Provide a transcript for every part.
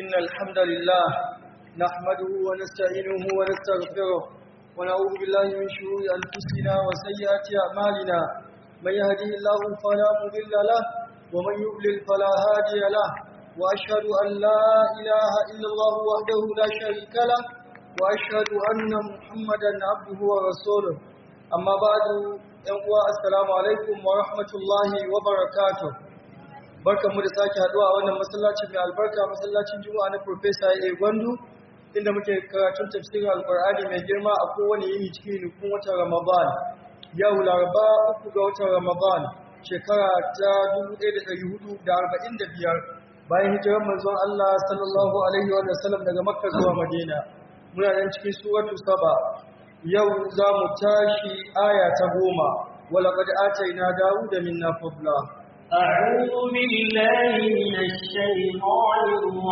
إن الحمد لله نحمده ونستعينه ونستغفره ونعوذ بالله من شرور أنفسنا وسيئات أعمالنا من يهده الله فلا مضل له ومن يضلل فلا هادي له وأشهد أن لا إله إلا الله وحده لا شريك له وأشهد أن محمدا عبده ورسوله أما بعد ينقوى السلام عليكم ورحمة الله وبركاته barkan mu da sake haduwa a wannan masallacin mai albarka masallacin juma'a na Professor A Gwandu inda muke karatun tafsirin Alkur'ani mai girma a kowane yini cikin nufin watan Ramadan yau Laraba uku ga watan Ramadan shekara ta 1445 bayan hijirar manzon Allah sallallahu alaihi wa sallam daga Makka zuwa Madina muna nan cikin suratu Saba yau za mu tashi aya ta goma ولقد آتينا داود منا فضلا أعوذ بالله من الشيطان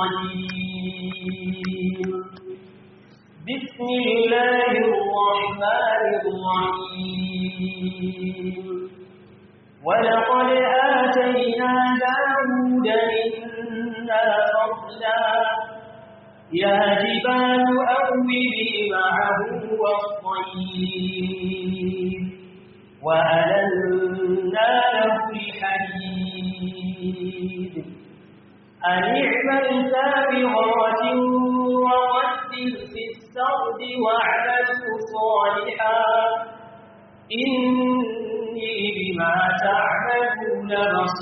الرجيم بسم الله الرحمن الرحيم ولقد آتينا داود منا فضلا يا جبال أوبي معه والطير وألنا له الحديد أن اعمل سابغات وقدر في السرد واعملوا صالحا إني بما تعملون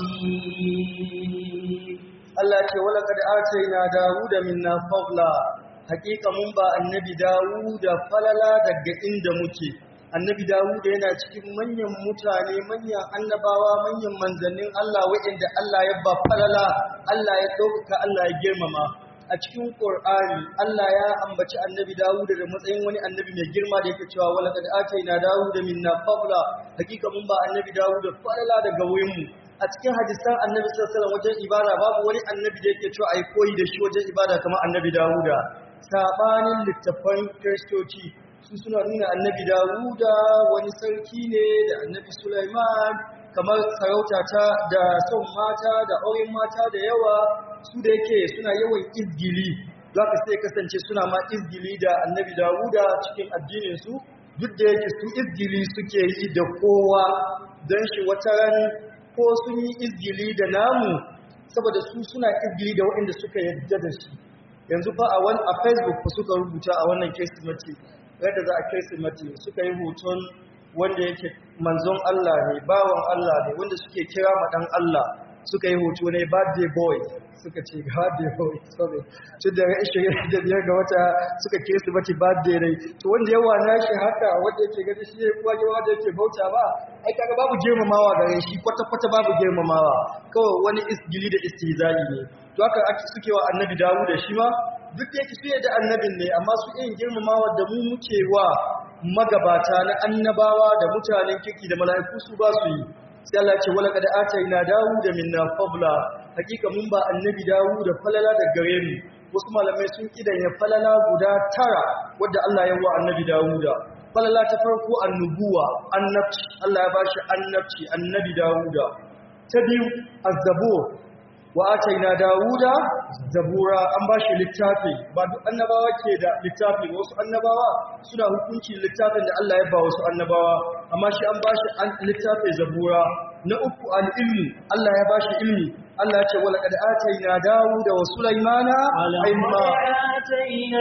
بصير Allah ce wala kad ataina Dawuda minna fadla hakika mun ba annabi Dawuda falala daga inda muke annabi Dawuda yana cikin manyan mutane manyan annabawa manyan manzannin Allah waɗanda Allah ya ba falala Allah ya ɗaukaka Allah ya girmama a cikin Qur'ani Allah ya ambaci annabi Dawuda da matsayin wani annabi mai girma da yake cewa wala kad ataina Dawuda minna fadla hakika mun ba annabi Dawuda falala daga wurin mu a cikin hadisan annabi sallallahu alaihi wajen ibada babu wani annabi da yake cewa ai koyi da shi wajen ibada kamar annabi Dawuda sabanin littafan kristoci su suna nuna annabi Dawuda wani sarki ne da annabi Sulaiman kamar sarauta ta da son mata da auren mata da yawa su da yake suna yawan izgili zaka sai kasance suna ma izgili da annabi Dawuda cikin addinin su duk da yake su izgili suke yi da kowa don shi wata ran ko sun yi izgili da namu saboda su suna izgili da waɗanda suka yadda da shi yanzu fa a wani a facebook fa suka rubuta a wannan kirsimati yadda za a kirsimati suka yi hoton wanda yake manzon Allah ne bawan Allah ne wanda suke kira ma dan Allah suka yi hoto ne birthday boy suka ce birthday boy sorry tun da ishirin da biyar ga wata suka kirsimati birthday ne to wanda yawa na shi haka wanda yake gani shi ne kuwa yawa da yake bauta ba ai kaga babu girmamawa gare shi kwata kwata babu girmamawa kawai wani isgili da istihza'i ne to haka ake suke wa annabi dawo da shi ma duk da yake su da annabin ne amma su irin girmamawa da mu muke wa magabata na annabawa da mutanen kirki da mala'iku su ba su yi sai Allah ce wala kad ataina da minna fadla hakika mun ba annabi dawu da falala da gare mu wasu malamai sun kidan ya falala guda tara wadda Allah ya wa annabi dawuda falala ta farko annubuwa annabci Allah ya bashi annabci annabi dawuda ta biyu azzabur wa ataina dawuda zabura an bashi littafi ba duk annabawa ke da littafi wasu annabawa suna hukunci littafin da Allah ya ba wasu annabawa amma shi an bashi littafin zabura na uku al-ilmu Allah ya bashi ilmi Allah ya ce wala kad ataina dawuda wa sulaymana ilma آتينا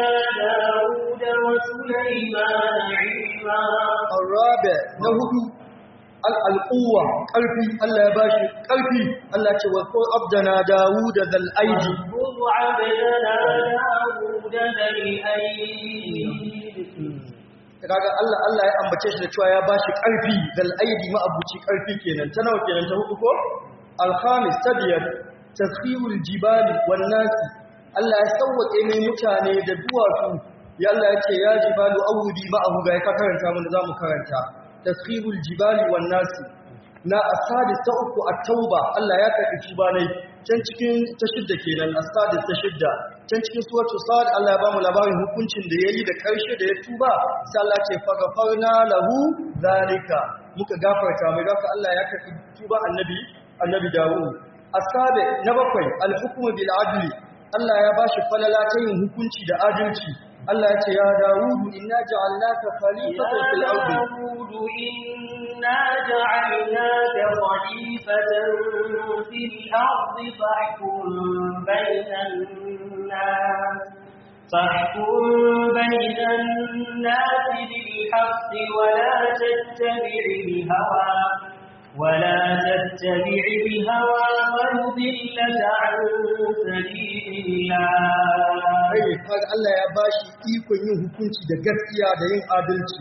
داود وسليمان علما arabe na hudu al-alquwa karfi Allah ya bashi karfi Allah ya ce wa qul abdana dawuda zal aidi واذكر عبدنا داود ذا الأيد kaga Allah Allah ya ambace shi da cewa ya bashi karfi zal aidi ma'abuci karfi kenan ta nawa kenan ta hudu ko al-khamis tabiyat taskhirul jibali wan nasi Allah ya sauwake mai mutane da duwatsu ya Allah ya ce ya jibalu awudi ma'ahu ga ka karanta mun zamu karanta taskhirul jibali wan nasi na asadis ta uku at-tauba Allah ya karbi tuba ne can cikin ta shidda kenan asadis ta shidda can cikin suratul sad Allah ya bamu labarin hukuncin da yayi da karshe da ya tuba sai Allah ce faghfarna lahu zalika muka gafarta mai haka Allah ya karbi tuba annabi annabi Dawud asabe na bakwai al-hukmu bil adli Allah ya bashi falala ta yin hukunci da adalci Allah ya ce ya Dawudu inna ja'alnaka khalifatan fil يا ardi داود إنا جعلناك خليفة في الأرض فاحكم بين الناس فاحكم بين الناس بالحق ولا تتبع الهوى ولا تتبع الهوى فيضلك عن سبيل الله Ai, kaga Allah ya bashi ikon yin hukunci da gaskiya da yin adalci.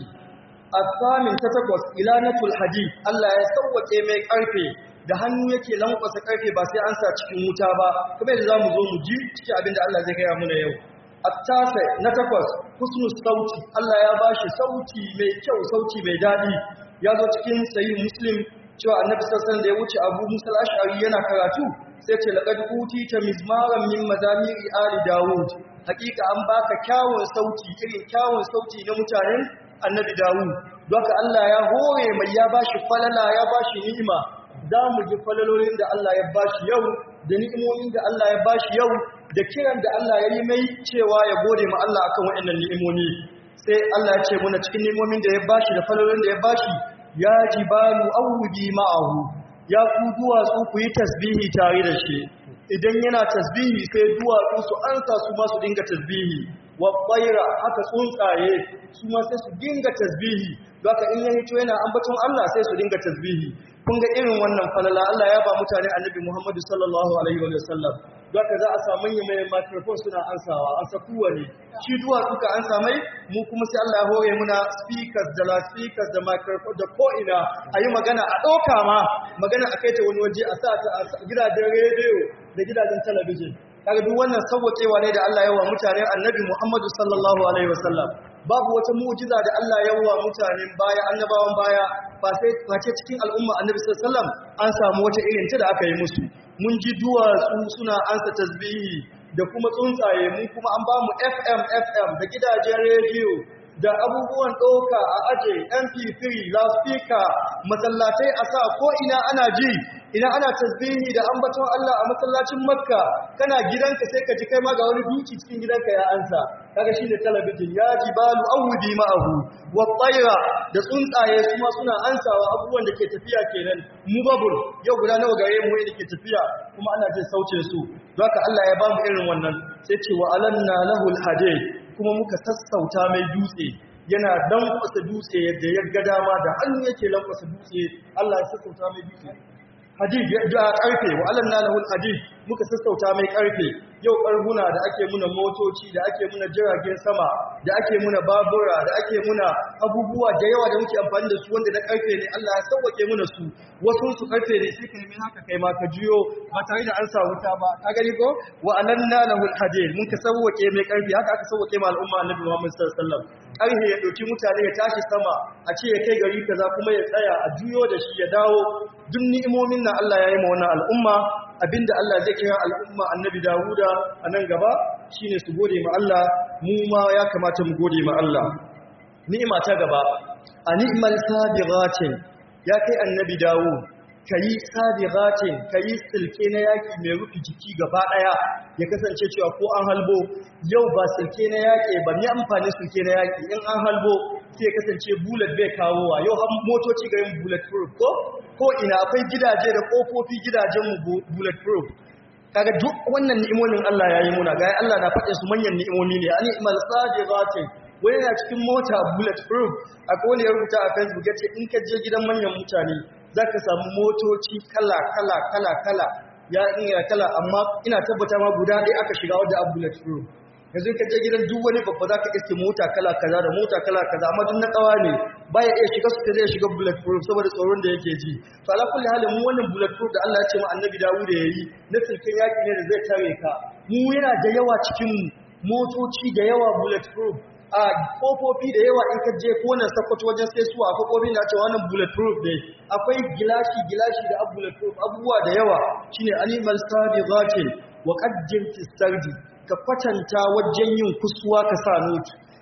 Asamin ta takwas ilanatul hadid Allah ya sauwake mai karfe da hannu yake lankwasa karfe ba sai an sa cikin wuta ba kuma yadda zamu zo mu ji cikin abin da Allah zai gaya mana yau. Attasa na takwas husnul sauti Allah ya bashi sauti mai kyau sauti mai dadi ya zo cikin sahih Muslim cewa Annabi sallallahu alaihi wasallam da ya wuce Abu Musa al-Ash'ari yana karatu sai ce laqad utita mizmaran min mazamiri ali Dawud hakika an baka kyawun sauti irin kyawun sauti na mutanen annabi Dawud doka Allah ya hore mai ya bashi falala ya bashi ni'ima za mu ji falalolin da Allah ya bashi yau da ni'imomin da Allah ya bashi yau da kiran da Allah ya yi mai cewa ya gode ma Allah akan waɗannan ni'imomi sai Allah ya ce muna cikin ni'imomin da ya bashi da falalolin da ya bashi ya jibalu awudi ma'ahu ya ku duwatsu ku yi tasbihi tare da shi idan yana tasbihi sai duwatsu su ansa su ma su dinga tasbihi wa tsaira haka tsuntsaye su ma sai su dinga tasbihi don haka in ya hito yana ambaton Allah sai su dinga tasbihi kun ga irin wannan falala Allah ya ba mutane annabi Muhammadu sallallahu alaihi wa sallam don haka za a samu yi mai microphone suna ansawa an sa kowane shi duwatsu ka ansa mai mu kuma sai Allah ya hore muna speakers da la speakers da microphone da ko'ina a yi magana a ɗauka ma magana a kai ta wani waje a sa ta a gidajen rediyo da gidajen talabijin kaga duk wannan sauwaƙewa ne da Allah ya wa mutane annabi Muhammadu sallallahu alaihi wasallam babu wata mu'jiza da Allah ya wa mutanen baya annabawan baya ba sai face cikin al'umma annabi sallallahu alaihi wasallam an samu wata irin ta da aka yi musu mun ji duwatsu suna ansa tasbihi da kuma tsuntsaye mun kuma an ba mu FM FM da gidajen rediyo da abubuwan ɗauka a aje mp3 loudspeaker masallatai a sa ko ina ana ji ina ana tasbihi da ambaton Allah a masallacin makka kana gidanka sai ka ji kai ma ga wani duki cikin gidanka ya ansa kaga shi ne talabijin ya jibalu awudi ma'ahu wa tsaira da tsuntsaye su ma suna ansawa abubuwan da ke tafiya kenan mu babul yau guda nawa gare mu da ke tafiya kuma ana jin sauce su haka Allah ya ba mu irin wannan sai ce wa alanna lahul hadid kuma muka sassauta mai dutse yana lankwasa dutse yadda ya ga dama da hannu yake lankwasa dutse Allah ya sassauta mai dutse hadid da karfe wa alanna lahul hadid muka sassauta mai karfe yau karhuna da ake muna motoci da ake muna jiragen sama da ake muna babura da ake muna abubuwa da yawa da muke amfani da su wanda na karfe ne Allah ya sauwake muna su wasu su karfe ne sai ka nemi haka kai ma ka juyo ba tare da an sa wuta ba ka gani ko wa alanna lahul hadid mun ka sauwake mai karfe haka aka sauwake ma al'umma annabi Muhammad sallallahu alaihi wasallam karfe ya dauki mutane ya tashi sama a ce ya kai gari kaza kuma ya tsaya a juyo da shi ya dawo duk ni'imomin nan Allah ya yi ma wannan al'umma abinda Allah zai kira al'umma annabi Dawuda a nan gaba shine su gode ma Allah mu ma ya kamata mu gode ma Allah ni'ima ta gaba a ni'mal sabiratin ya kai annabi Dawud kayi sabiratin kayi silke na yaki mai rufe jiki gaba daya ya kasance cewa ko an halbo yau ba silke na yaki ba ni amfani silke na yaki in an halbo sai ya kasance bullet bai kawowa yau har motoci ga yin bullet proof ko ko ina akwai gidaje da kofofi gidajenmu bulletproof kaga duk wannan ni'imomin Allah ya yi muna ga Allah na faɗe su manyan ni'imomi ne ani imal sadiqatin wani na cikin mota bulletproof a kowane ya rubuta a Facebook yace in ka je gidan manyan mutane zaka samu motoci kala kala kala kala ya ina kala amma ina tabbata ma guda ɗaya aka shiga wadda a bulletproof yanzu ka je gidan duk wani babba za ka iske mota kala kaza da mota kala kaza amma duk na kawa ne baya iya shiga su zai shiga bulletproof saboda tsoron da yake ji to ala kulli halin mu wannan bulletproof da Allah ya ce mu annabi Dawud ya yi na silken yaki ne da zai tare ka mu yana da yawa cikin mu motoci da yawa bulletproof a kofofi da yawa in ka je ko nan sakwato wajen sai suwa kofofi na cewa wannan bulletproof ne akwai gilashi gilashi da bulletproof abubuwa da yawa shine animal sabiqatin wa qaddim fi sardi ka kwatanta wajen yin kusuwa ka sa noti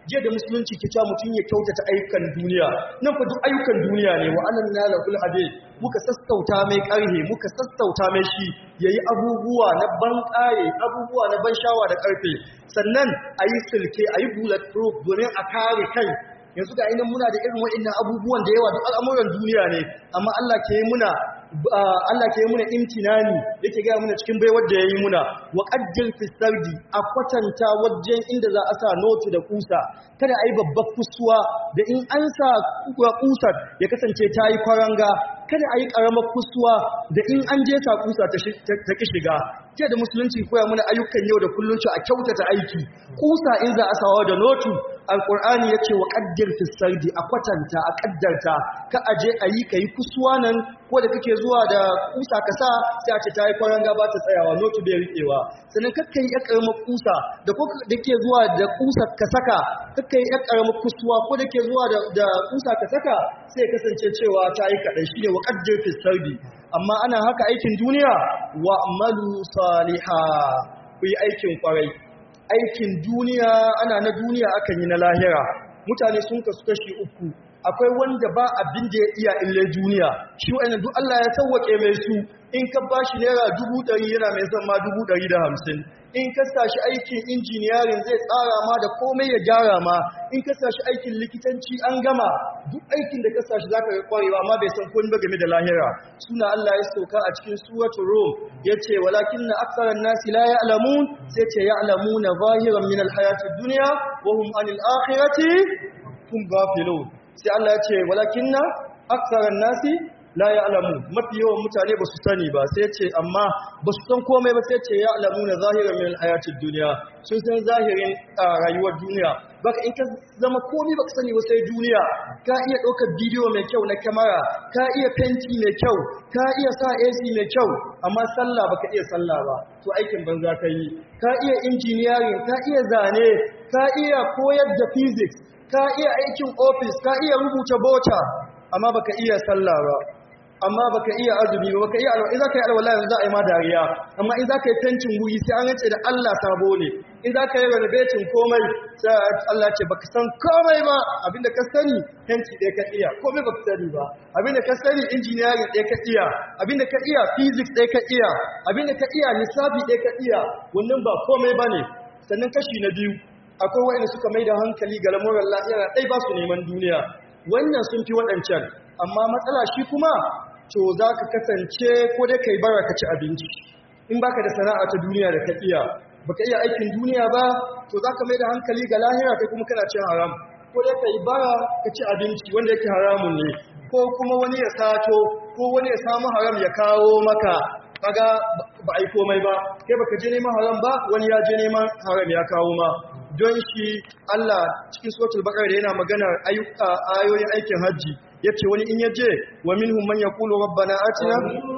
jiya da musulunci ke cewa mutum ya kyautata ayyukan duniya nan fa duk ayyukan duniya ne wa anan na lahul hadid muka sassauta mai karhe muka sassauta mai shi yayi abubuwa na ban kaye abubuwa na ban shawa da karfe sannan ayi silke ayi bullet proof domin a kare kai yanzu ga inan muna da irin waɗannan abubuwan da yawa duk al'amuran duniya ne amma Allah ke yi muna Allah ke yi muna imtinani yake ga muna cikin baiwar da yayi muna wa qaddir fi sardi a kwatanta wajen inda za a sa notu da kusa kada ayi babbar kusuwa da in an sa kusar ya kasance ta yi kwaranga kada ayi karamar kusuwa da in an je sa kusa ta ki shiga jiya da musulunci koya muna ayyukan yau da kullum a kyautata aiki kusa in za a sawa da notu alqur'ani yace wa qaddir fi sardi a kwatanta a kaddarta ka aje ayi kai kusuwa nan ko da kake zuwa da kusa ka sa sai a ce ta yi kwaranga ba ta tsayawa notu bai riƙewa sannan kakka yi ƙaramar kusa da ko da ke zuwa da kusa ka saka kakka yi ƙaramar kusuwa ko da ke zuwa da kusa ka saka sai kasance cewa ta yi kaɗai shi ne wa ƙaddir fi sardi amma ana haka aikin duniya wa amalu saliha ku yi aikin kwarai aikin duniya ana na duniya akan yi na lahira mutane sun kasu kashi uku akwai wanda ba abin da ya iya ille duniya shi wa'annan duk Allah ya sauwake mai su in ka bashi naira dubu ɗari yana mai son ma dubu ɗari da hamsin in ka sashi aikin injiniyarin zai tsara ma da komai ya gyara ma in ka sashi aikin likitanci an gama duk aikin da ka sashi zaka ga kwarewa amma bai san komai ba game da lahira suna Allah ya sauka a cikin suratul rum yace walakinna aktharan nasi la ya'lamun sai ce ya'lamuna zahiran min alhayatid dunya wa hum anil akhirati hum ghafilun sai Allah ya ce walakinna aktharan nasi la ya'lamu mafi yawan mutane ba su sani ba sai ce amma ba su san komai ba sai ce ya'lamu na zahiran min hayatid duniya sun san zahirin rayuwar duniya baka in ka zama komai baka sani ba sai duniya ka iya ɗaukar bidiyo mai kyau na kamera ka iya fenti mai kyau ka iya sa AC mai kyau amma sallah baka iya sallah ba to aikin banza ka yi ka iya engineering ka iya zane ka iya koyar da physics ka iya aikin office ka iya rubuta bota amma baka iya sallah ba amma baka iya azumi ba baka iya alwala in zaka yi alwala yanzu za a yi ma dariya amma in zaka yi tentin guri sai an rance da Allah sabo ne in zaka yi renovation komai sai Allah ce baka san komai ba abinda ka sani tenti ɗaya ka iya komai baka sani ba abinda ka sani engineering ɗaya ka iya abinda ka iya physics ɗaya ka iya abinda ka iya lissafi ɗaya ka iya wannan ba komai bane sannan kashi na biyu akwai waɗanda suka mai da hankali ga lamuran lahira ɗai ba su neman duniya wannan sun fi waɗancan amma matsala shi kuma to za ka kasance ko dai ka yi bara ka ci abinci in baka da sana'a ta duniya da ka iya baka iya aikin duniya ba to za ka mai da hankali ga lahira kai kuma kana cin haram ko dai ka yi bara ka ci abinci wanda yake haramun ne ko kuma wani ya sato ko wani ya samu haram ya kawo maka kaga ba a yi komai ba kai baka je neman haram ba wani ya je neman haram ya kawo ma don shi Allah cikin suratul baqara da yana maganar ayyuka ayoyin aikin haji yace wani in yaje wa minhum man yaqulu rabbana atina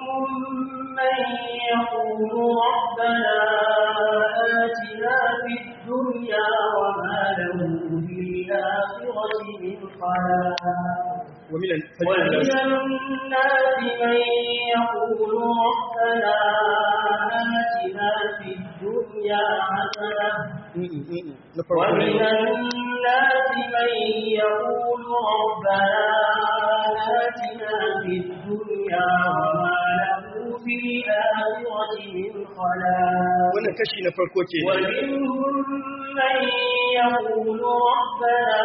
من يقول ربنا آتنا في الدنيا وما له في الآخرة من خلاق ومن ومن الناس من يقول ربنا آتنا في الدنيا حسنة ومن الناس من يقول ربنا آتنا في الدنيا وما له في الآخرة من خلاق wannan kashi na farko ke ومنهم من يقول ربنا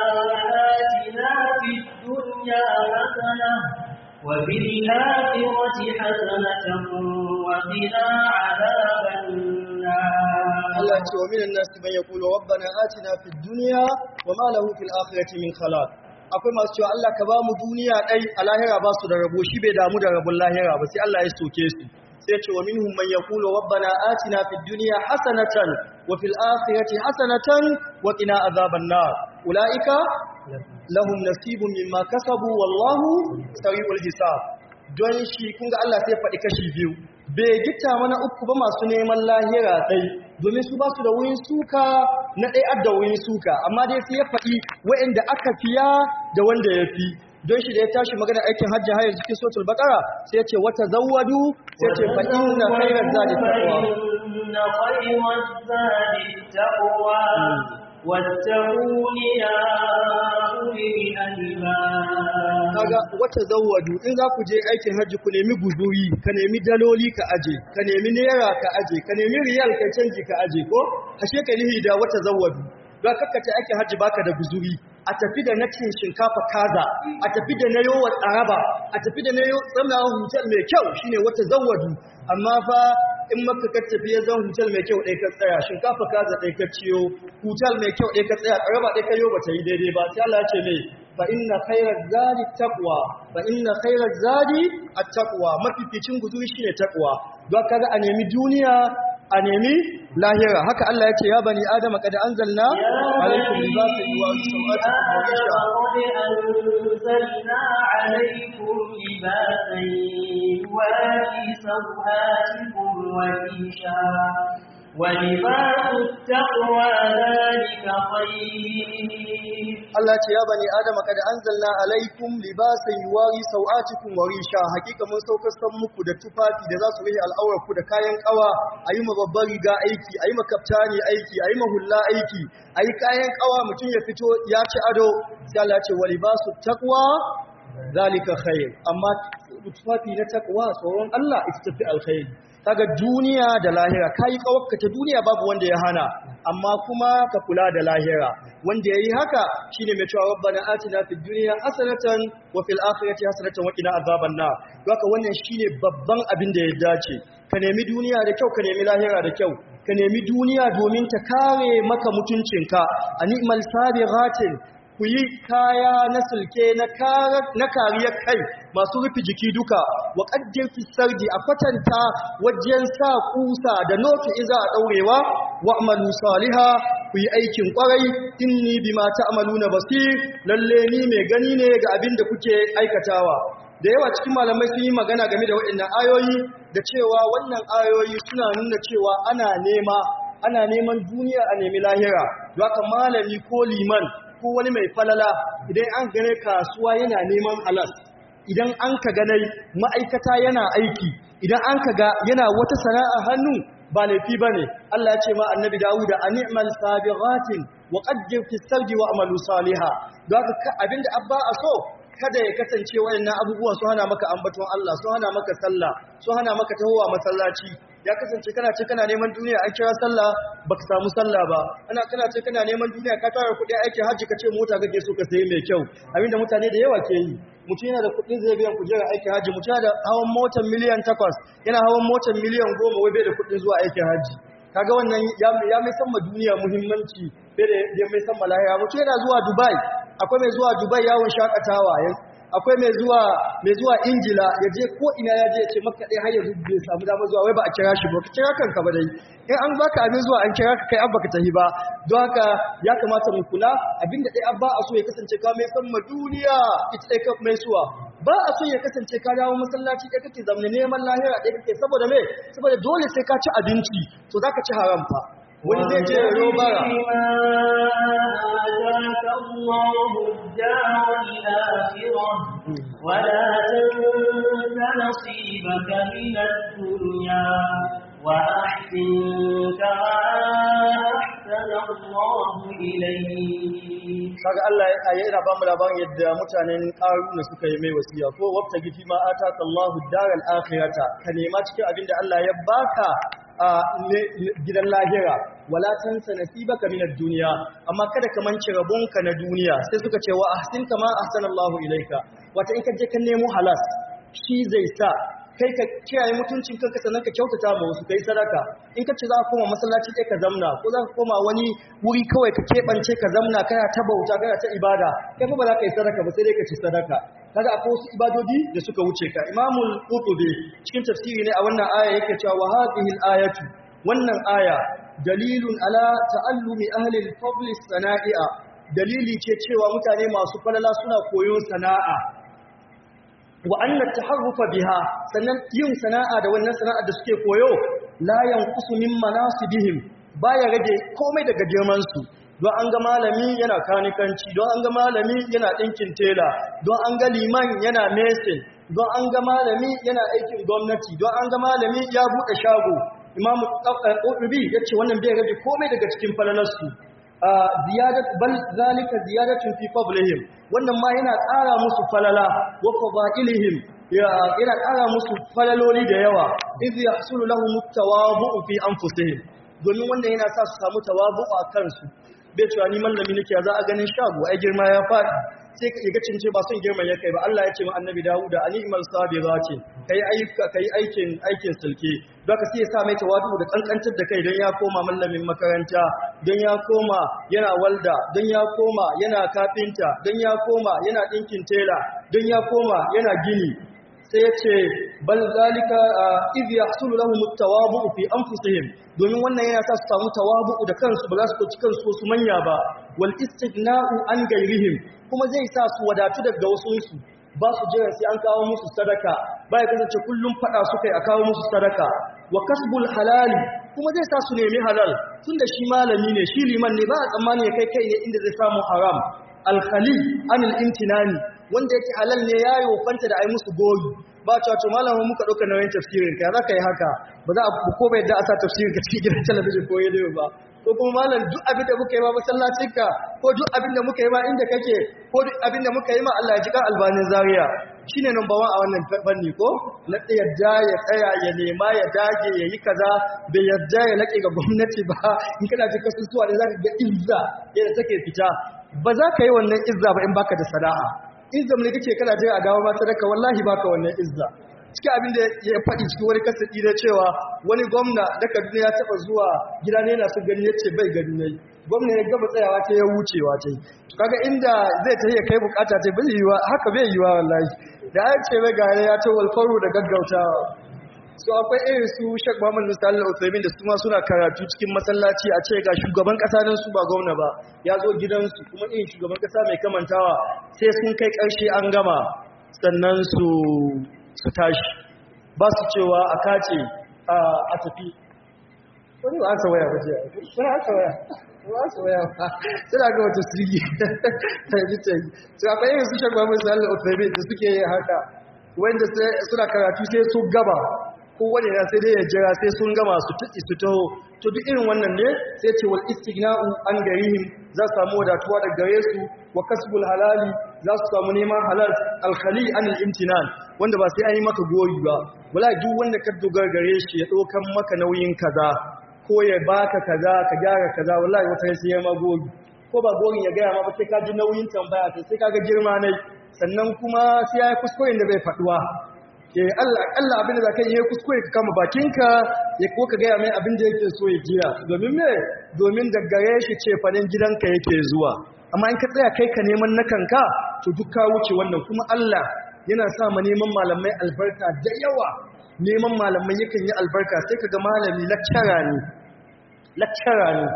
آتنا في الدنيا حسنة وفي الآخرة حسنة وقنا عذاب النار Allah ce wa minan nasi man yaqulu rabbana atina fid dunya wa ma lahu fil akhirati min khalaq akwai masu cewa Allah ka ba mu duniya dai a lahira ba su da rabo shi bai damu da rabon lahira ba sai Allah ya soke su sai ce wa minhum man yaqulu rabbana atina fid dunya hasanatan wa fil akhirati hasanatan wa qina azaban nar ulaika lahum nasibun mimma kasabu wallahu sari'ul hisab don shi kun ga Allah sai ya faɗi kashi biyu bai gita mana uku ba masu neman lahira ɗai domin su ba su da wurin suka na ɗai adda wurin suka amma dai sai ya faɗi wa'inda aka fiya da wanda ya fi don shi da ya tashi magana aikin hajji hayar cikin sotul bakara sai ya ce wata zawadu sai ce fa inna khairaz zadi taqwa فإن خير الزاد التقوى واتقون يا أولي الألباب kaga wata zawadu in za ku je aikin hajji ku nemi guzuri ka nemi daloli ka aje ka nemi naira ka aje ka nemi riyal ka canji ka aje ko ashe ka nihi da wata zawadu don kakkace aikin hajji baka da guzuri a tafi da na cin shinkafa kaza a tafi da na yowa tsaraba a tafi da na yowa tsamawa hotel mai kyau shine wata zawadu amma fa in maka ka tafi ya zan hotel mai kyau ɗaya ka tsaya shinkafa kaza ɗaya ka ciyo hotel mai kyau ɗaya ka tsaya tsaraba ɗaya ka yo ba ta yi daidai ba sai Allah ya ce mai fa inna khairaz zadi taqwa fa inna khairaz zadi at-taqwa mafificin guzuri shine taqwa don kaga a nemi duniya a nemi lahira haka Allah ya ce ya bani adama kad anzalna alaikum libasan yuwari sawatikum wa risha قد أنزلنا عليكم لباسا يواري سوآتكم وريشا ولباس التقوى ذلك خير Allah ce ya bani adama kad anzalna alaikum libasan yuwari sawatikum wa risha hakika mun saukar san muku da tufafi da za su rihe al'aurar ku da kayan kawa ayi ma babbar riga aiki ayi ma kaftani aiki ayi ma hulla aiki ayi kayan kawa mutum ya fito ya ci ado sai Allah ce wa libasu taqwa zalika khair amma tufafi na taqwa tsoron Allah ita tafi alkhairi kaga duniya da lahira kai kawakka ta duniya babu wanda ya hana amma kuma ka kula da lahira wanda yayi haka shine mai cewa rabbana atina fid dunya hasanatan wa fil akhirati hasanatan wa qina azaban nar haka wannan shine babban abin da ya dace ka nemi duniya da kyau ka nemi lahira da kyau ka nemi duniya domin ta kare maka mutuncinka animal sabighatin ku yi kaya na sulke na kariyar kai masu rufe jiki duka wa ƙaddin fisarji a kwatanta wajen sa kusa da notu in za a ɗaurewa wa amalu saliha ku yi aikin ƙwarai inni bi mata amalu na basir lalle ni mai gani ne ga abin da kuke aikatawa da yawa cikin malamai sun yi magana game da waɗannan ayoyi da cewa wannan ayoyi suna nuna cewa ana nema ana neman duniya a nemi lahira haka malami ko liman ko wani mai falala idan an gane kasuwa yana neman halas idan an ka ganai ma'aikata yana aiki idan an ka ga yana wata sana'a hannu ba laifi ba ne Allah ya ce ma annabi Dawuda a ni'mal sabighatin wa qaddir fi sarji wa amalu saliha don haka abinda abba a so kada ya kasance wayannan abubuwan su hana maka ambaton Allah su hana maka sallah su hana maka tahowa masallaci ya kasance kana ce kana neman duniya an kira sallah baka samu sallah ba ana kana ce kana neman duniya ka tara kuɗi aikin hajji ka ce mota kake so ka sayi mai kyau abinda mutane da yawa ke yi mutum yana da kuɗin zai biyan kujera aikin hajji mutum yana da hawan motar miliyan takwas yana hawan motar miliyan goma wai bai da kuɗin zuwa aikin hajji kaga wannan ya mai san ma duniya muhimmanci bai da ya mai san ma lahira mutum yana zuwa dubai akwai mai zuwa dubai yawon shakatawa akwai mai zuwa mai zuwa ingila ya je ko ina ya je ya ce maka ɗaya har yanzu bai samu damar zuwa wai ba a kira shi ba ka kira kanka ba dai in an baka abin zuwa an kira ka kai an baka tahi ba don haka ya kamata mu kula abinda ɗaya an ba a so ya kasance ka mai san ma duniya ita ɗaya ka mai suwa ba a so ya kasance ka dawo masallaci ɗaya kake zamne neman lahira ɗaya kake saboda me saboda dole sai ka ci abinci to za ka ci haram fa wani zai je ya robara آتاك الله الدار الآخرة ولا تنس نصيبك من الدنيا وأحسن كما أحسن الله إليك kaga Allah ya yana ba mu labarin yadda mutanen Qaruna suka yi mai wasiya ko wabta gifi ma ataka Allahu daral akhirata ka nema cikin abinda Allah ya baka a gidan lahira wala tansa nasibaka minad dunya amma kada ka mance rabonka na duniya sai suka ce wa ahsin kama ahsanallahu ilaika wata in ka je ka nemo halas shi zai sa kai ka kiyaye mutuncin kanka sannan ka kyautata ma wasu kai sadaka in ka ce za ka koma masallaci ɗaya ka zamna ko za ka koma wani wuri kawai ka keɓance ka zamna kana ta bauta kana ta ibada kai ba za ka yi sadaka ba sai dai ka ci sadaka kaga akwai wasu ibadodi da suka wuce ka imamul qurtubi cikin tafsiri ne a wannan aya yake cewa wa hadhihi ayatu wannan aya dalilun ala ta'allumi ahli al-fadl sanai'a dalili ce cewa mutane masu falala suna koyon sana'a wa anna taharrufa biha sannan yin sana'a da wannan sana'a da suke koyo la yanqusu min manasibihim baya rage komai daga girman su don an ga malami yana kanikanci don an ga malami yana ɗinkin tela don an ga liman yana mesin don an ga malami yana aikin gwamnati don an ga malami ya buɗe shago imamu ƙudubi ya ce wannan bai rage komai daga cikin falalarsu ziyadat bal zalika ziyadatun fi fadlihim wannan ma yana ƙara musu falala wa fadailihim yana ƙara musu falaloli da yawa idh yahsulu lahum at-tawabu fi anfusihim domin wannan yana sa su samu tawabu a kansu bai cewa ni mallami nake za a ganin shago ai girma ya faɗi sai ka ga cince ba son girman ya kai ba Allah ya ce ma annabi Dawud da animal sabira ce kai aika kai aikin aikin sulke baka sai ya sa mai tawadu da kankantar da kai don ya koma mallamin makaranta don ya koma yana walda don ya koma yana kafinta don ya koma yana dinkin tela don ya koma yana gini sai ya ce bal zalika idh yahsulu lahum at-tawabu fi anfusihim domin wannan yana sa su samu tawabu da kansu ba za su ci kansu su manya ba wal istighna'u an gairihim kuma zai sa su wadatu daga wasunsu ba su jira sai an kawo musu sadaka ba ya kasance kullum fada su kai a kawo musu sadaka wa kasbul halali kuma zai sa su nemi halal tunda shi malami ne shi liman ne ba a tsammani ya kai kai ne inda zai samu haram alkhali anil imtinani wanda yake halal ne ya yi wofanta da ai musu goyi ba cewa to malamin muka ɗauka nauyin tafsirin ka za ka yi haka ba za a ko bai da a sa tafsirin ka cikin gidan talabijin ko yadda ba ko kuma malam duk abin da muka yi ma masallacinka ko duk abin da muka yi ma inda kake ko duk abin da muka yi ma Allah ya ji kan albanin zaria shine number 1 a wannan fanni ko na yadda ya tsaya ya nema ya dage ya yi kaza bai yadda ya laƙe ga gwamnati ba in kana ji kasusuwa da zaka ga izza yadda take fita ba za ka yi wannan izza ba in baka da sana'a izza ne kake kana je a dawo ma sadaka wallahi baka wannan izza cikin abin da ya faɗi cikin wani kasaɗi na cewa wani gwamna da kaduna ya taɓa zuwa gida ne na su gani ya ce bai gani ne gwamna ya gaba tsayawa ta ya wucewa ta yi kaga inda zai ta iya kai bukata ta bai yiwa haka bai yiwa wallahi da ya ce bai gane ya ce walfaru da gaggautawa so akwai irin su Sheikh Muhammad Musa Al-Uthaymin da su ma suna karatu cikin masallaci a ce ga shugaban kasa nan su ba gwamna ba ya zo gidansu kuma irin shugaban kasa mai kamantawa sai sun kai karshe an gama sannan su su tashi ba su cewa a kace a tafi wani ba asa waya ba ce wani asa waya ba asa waya ba suna ga wata sirgi ta yi ta yi su akwai irin su Sheikh Muhammad Musa Al-Uthaymin da suke yi haka wanda suna karatu sai su gaba kowane na sai dai ya jira sai sun gama su tuki su taho to duk irin wannan ne sai ce wal istighna'u an garihim za su samu wadatuwa daga gare su wa kasbul halali za su samu neman halal alkhali anil imtinan wanda ba sai an yi maka goyi ba wala duk wanda ka dogara gare shi ya dokan maka nauyin kaza ko ya baka kaza ka gyara kaza wallahi wata sai ya ma goyi ko ba goyin ya gaya ma ba sai ka ji nauyin tambaya sai ka ga girma nai sannan kuma sai ya yi kuskuren da bai faduwa Allah abin da za ka yi kuskure ka kama bakinka ya ko ka gaya mai abin da yake so ya jiya domin me domin daggare shi ce fanin gidanka yake zuwa amma in ka tsaya kai ka neman na kanka to duk ka wuce wannan kuma Allah yana sa ma neman malamai albarka da yawa neman malamai yakan yi albarka sai ka ga malami lakcara ne lakcara ne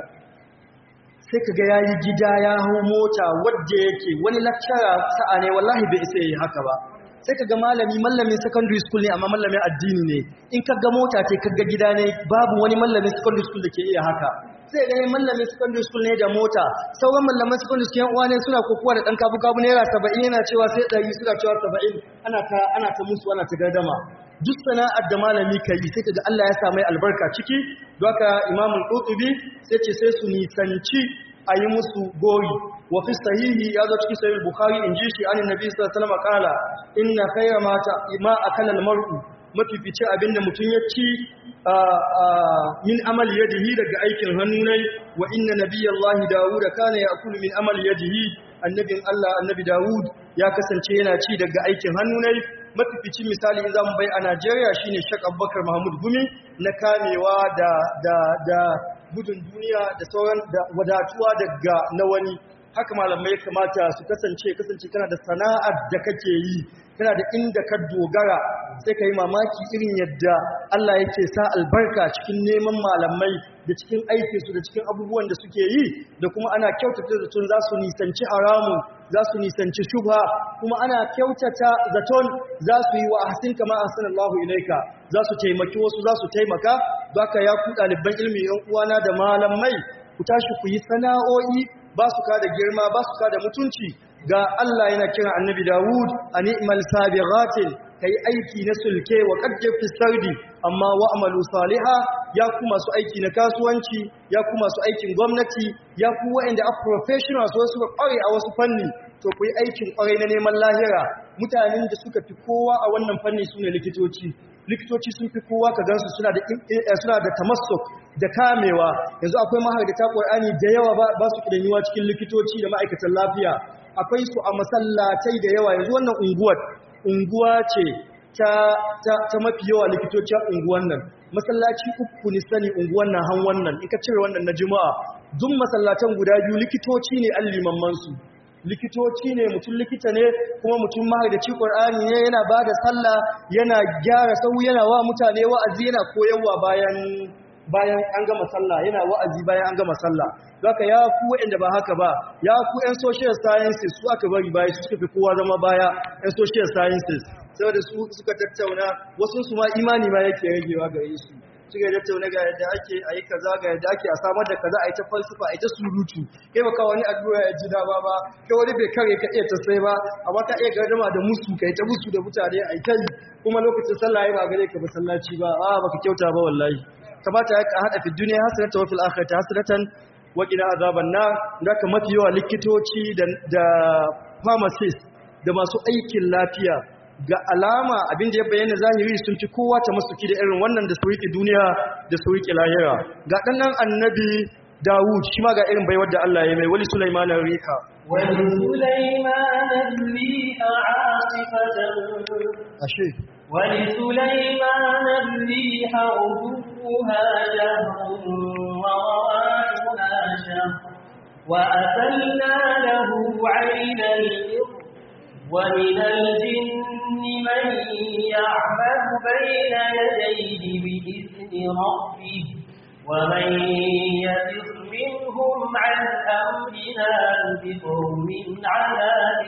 sai ka ga ya yi gida ya hau mota wadda yake wani lakcara sa'a ne wallahi bai isa yi haka ba sai ka ga malami mallamin secondary school ne amma mallamin addini ne in ka ga mota ce ka ga gida ne babu wani mallamin secondary school da ke iya haka sai ga mallamin secondary school ne da mota sauran mallaman secondary school yan uwa ne suna kokowa da dan kabu kabu naira 70 yana cewa sai 100 suna cewa 70 ana ta ana ta musu ana ta gardama duk sana'ar da malami ka yi sai kaga Allah ya sa mai albarka ciki don haka Imam Al-Qurtubi sai ce sai su nisanci a yi musu gori wa fi sahihi ya zo cikin sahih Bukhari in ji shi anin Nabi sallallahu alaihi wasallam kala inna khayra ma ta ma akala al-mar'u mafifice abinda mutum ya ci min amal yadihi daga aikin hannu ne wa inna nabiyallahi Dawud kana ya'kulu min amal yadihi annabin Allah annabi Dawud ya kasance yana ci daga aikin hannu ne mafificin misali in zamu bai a Najeriya shine Sheikh Abubakar Mahmud Gumi na kamewa da da da gudun duniya da sauran da wadatuwa daga na wani haka malamai kamata su kasance kasance kana da sana'ar da kake yi kana da inda ka dogara sai ka yi mamaki irin yadda Allah yake sa albarka cikin neman malamai da cikin aikinsu da cikin abubuwan da suke yi da kuma ana kyautata zaton za su nisanci haramun za su nisanci shubha kuma ana kyautata zaton za su yi wa ahsin kama ahsanallahu ilaika za su taimaki wasu za su taimaka baka ya ku ɗaliban ilmi yan uwana da malamai ku tashi ku yi sana'o'i ba su ka da girma ba su ka da mutunci ga Allah yana kira annabi Dawud a ni'mal sabighatin kai aiki na sulke wa qaddir fi sardi amma wa amalu saliha ya ku masu aiki na kasuwanci ya ku masu aikin gwamnati ya ku waɗanda a professionals wasu ƙware a wasu fanni to ku yi aikin ƙwarai na neman lahira mutanen da suka fi kowa a wannan fanni su ne likitoci likitoci sun fi kowa ka gansu suna da suna da tamassuk da kamewa yanzu akwai mahaddata Qur'ani da yawa ba su kidanyuwa cikin likitoci da ma'aikatan lafiya akwai su a masallatai da yawa yanzu wannan unguwar unguwa ce ta ta mafi yawa likitoci a unguwan nan masallaci uku ni sani unguwan nan han wannan in ka cire wannan na juma'a duk masallatan guda biyu likitoci ne allimamman su likitoci ne mutum likita ne kuma mutum mahaidaci ƙwar'ani ne yana ba da sallah yana gyara sau yana wa mutane wa'azi yana koyarwa bayan bayan an gama sallah yana wa'azi bayan an gama sallah zaka ya ku waɗanda ba haka ba ya ku 'yan social sciences su aka bari baya su suka fi kowa zama baya 'yan social sciences saboda su suka tattauna wasu su ma imani ma yake ragewa gare su suka yi tattauna ga yadda ake a yi kaza ga yadda ake a samar da kaza a yi ta falsafa a yi ta surutu kai baka wani addu'a ya ji dama ba kai wani bai kare ka iya ta sai ba amma ka iya gardama da musu kai ta musu da mutane a yi kai kuma lokacin sallah ya ba gare ka masallaci ba a baka kyauta ba wallahi kamata ya hada fi duniya hasanatan wa fil akhirati hasanatan wa qina azaban nar da ka mafi yawa likitoci da da pharmacist da masu aikin lafiya ga alama abinda ya bayyana zahiri sun ci kowa ta masuki da irin wannan da sauki duniya da sauki lahira ga ɗannan annabi Dawud shi ma ga irin baiwar da Allah ya mai wali Sulaiman rika wali Sulaiman riha asifatan ashe wali Sulaiman riha uduha jahrun wa rawahuha shahr wa asalna lahu 'ayna al-irq ومن الجن من يعمل بين يديه بإذن ربه ومن يزغ منهم عن أمرنا نذقه من عذاب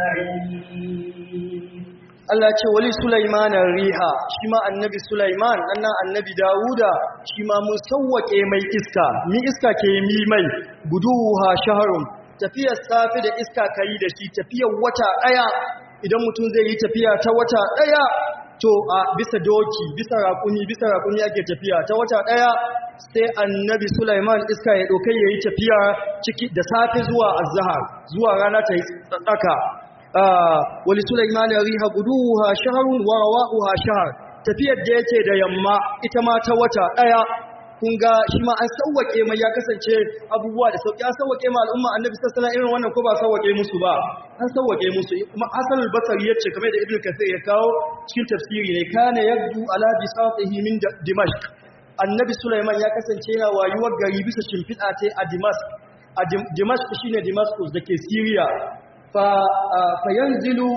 السعير Allah ce wali Sulaiman riha shi ma annabi Sulaiman annan annabi Dawuda shi ma mun sawwake mai iska ni iska ke mi mai guduha shahrun tafiyar safi da iska kai da shi tafiyar wata daya idan mutum zai yi tafiya ta wata daya to a bisa doki bisa rakuni bisa rakuni ake tafiya ta wata daya sai annabi Sulaiman iska ya dokai yayi tafiya ciki da safi zuwa azhar zuwa rana ta yi tsaka wali Sulaiman riha guduha shahrun wa rawa'uha shahr tafiyar da yake da yamma ita ma ta wata daya kun ga shi ma an sauwake mai ya kasance abubuwa da sauki an sauwake ma al'umma annabi sallallahu alaihi irin wannan ko ba sauwake musu ba an sauwake musu kuma Hassan al-Basri yace kamar da Ibn Kathir ya kawo cikin tafsiri ne kana yabdu ala bisatihi min Dimashq annabi Sulaiman ya kasance yana wayuwar gari bisa shimfiɗa ta a Dimashq a Dimashq shine Damascus dake Syria fayanzilu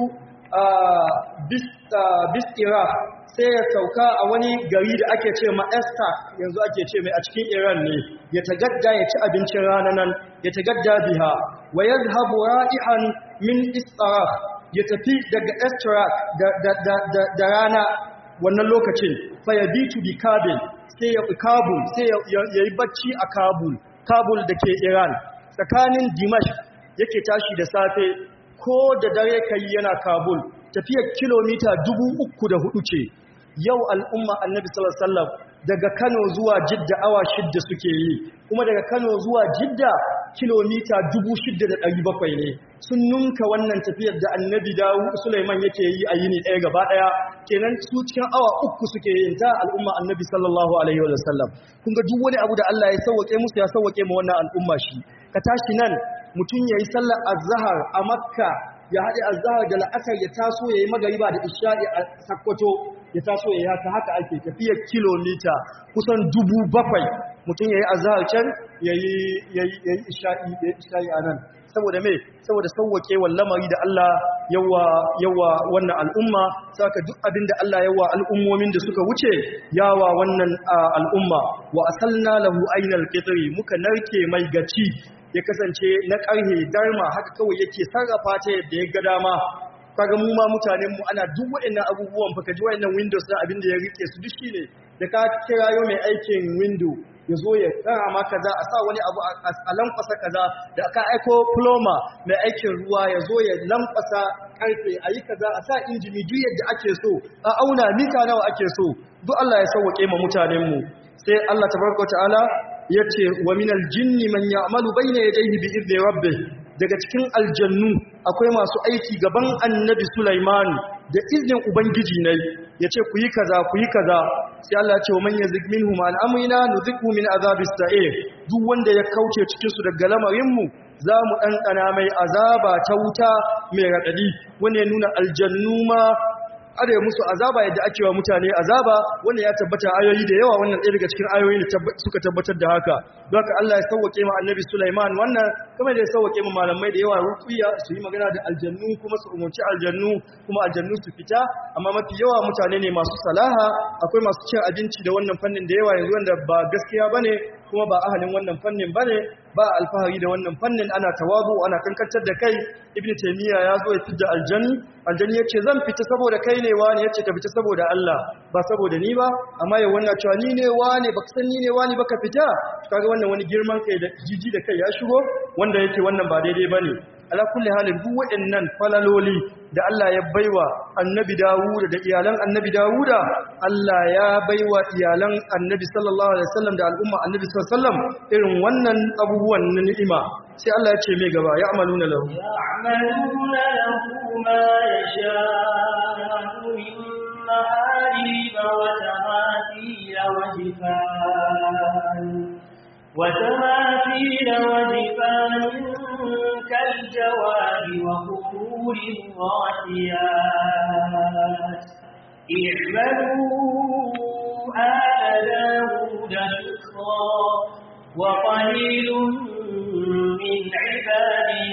bis Iraq sai ya sauka a wani gari da ake ce ma Esther yanzu ake ce mai a cikin Iran ne ya tagadda ya ci abincin rana nan ya tagadda biha wa yazhabu ra'ihan min istarah ya tafi daga Estrak da rana wannan lokacin fa yabitu bi Kabul sai ya Kabul sai ya yi bacci a Kabul Kabul da ke Iran tsakanin Dimashq yake tashi da safe ko da dare kai yana Kabul tafiyar kilomita dubu uku da hudu ce yau al'umma annabi sallallahu daga Kano zuwa Jidda awa shidda suke yi kuma daga Kano zuwa Jidda kilomita dubu shidda da ɗari bakwai ne sun nunka wannan tafiyar da annabi dawu Sulaiman yake yi a yini ɗaya gaba ɗaya kenan su cikin awa uku suke yin ta al'umma annabi sallallahu alaihi wa sallam kun ga duk wani abu da Allah ya sauwake musu ya sauwake ma wannan al'umma shi ka tashi nan mutum yayi sallar azhar a Makka ya haɗe azhar da la'asar ya taso yayi magariba da isha'i a Sakkwato ya taso yayi haka haka ake tafiyar kilomita kusan dubu bakwai mutum yayi azhar can yayi yayi yayi isha'i yayi isha'i anan saboda me saboda sauwake lamari da Allah yawa yawa wannan al'umma saka duk abin da Allah yawa al'ummomin da suka wuce yawa wannan al'umma wa asalna lahu aynal qitri muka narke mai gaci ya kasance na ƙarhe darma haka kawai yake sarrafa ta yadda ya ga dama kaga mu ma mutanen mu ana duk waɗannan abubuwan fa kaji waɗannan windows din abin da ya rike su duk shine da ka kirayo mai aikin window ya zo ya tsara ma kaza a sa wani abu a lankwasa kaza da aka aiko ploma mai aikin ruwa ya zo ya lankwasa karfe a yi kaza a sa injini duk yadda ake so a auna mita nawa ake so duk Allah ya sauwaƙe ma mutanenmu sai Allah tabaraka ta'ala ya ce wa minal jinni man ya'malu bayna yadayhi bi idni rabbih daga cikin aljannu akwai masu aiki gaban annabi Sulaiman da iznin ubangiji ne yace ku yi kaza ku yi kaza sai Allah ya ce wa man yazig minhum an amrina nudhiqhu min azabis sa'ir duk wanda ya kauce cikin su daga lamarin mu za mu ɗanɗana mai azaba ta wuta mai raɗaɗi wanda ya nuna aljannu ma are musu azaba yadda ake wa mutane azaba wanda ya tabbata ayoyi da yawa wannan ɗaya daga cikin ayoyi da suka tabbatar da haka don haka Allah ya sauwake ma annabi Sulaiman wannan kamar da ya sauwake ma malamai da yawa ruqiya su yi magana da aljannu kuma su umarci aljannu kuma aljannu su fita amma mafi yawa mutane ne masu salaha akwai masu cin abinci da wannan fannin da yawa yanzu wanda ba gaskiya bane kuma ba ahalin wannan fannin bane ba alfahari da wannan fannin ana tawazu ana kankantar da kai ibnu taymiya ya zo ya fidda aljanni aljanni yace zan fita saboda kai ne wani yace ka fita saboda Allah ba saboda ni ba amma ya wannan cewa ni ne wani baka san ni ne wani baka fita kaga wannan wani girman kai da jiji da kai ya shigo wanda yake wannan ba daidai bane ala kulli halin duk waɗannan falaloli da Allah ya baiwa annabi Dawud da iyalan annabi Dawuda Allah ya baiwa iyalan annabi sallallahu alaihi wasallam da al'umma annabi sallallahu alaihi wasallam irin wannan abubuwan na ni'ima sai Allah ya ce mai gaba ya amaluna lahu يعملون له ما يشاء من محاريب وتماثيل وجفان وتماثيل وجفان كالجواب وقبور الراسيات اعملوا آل داود شكرا وقليل من عبادي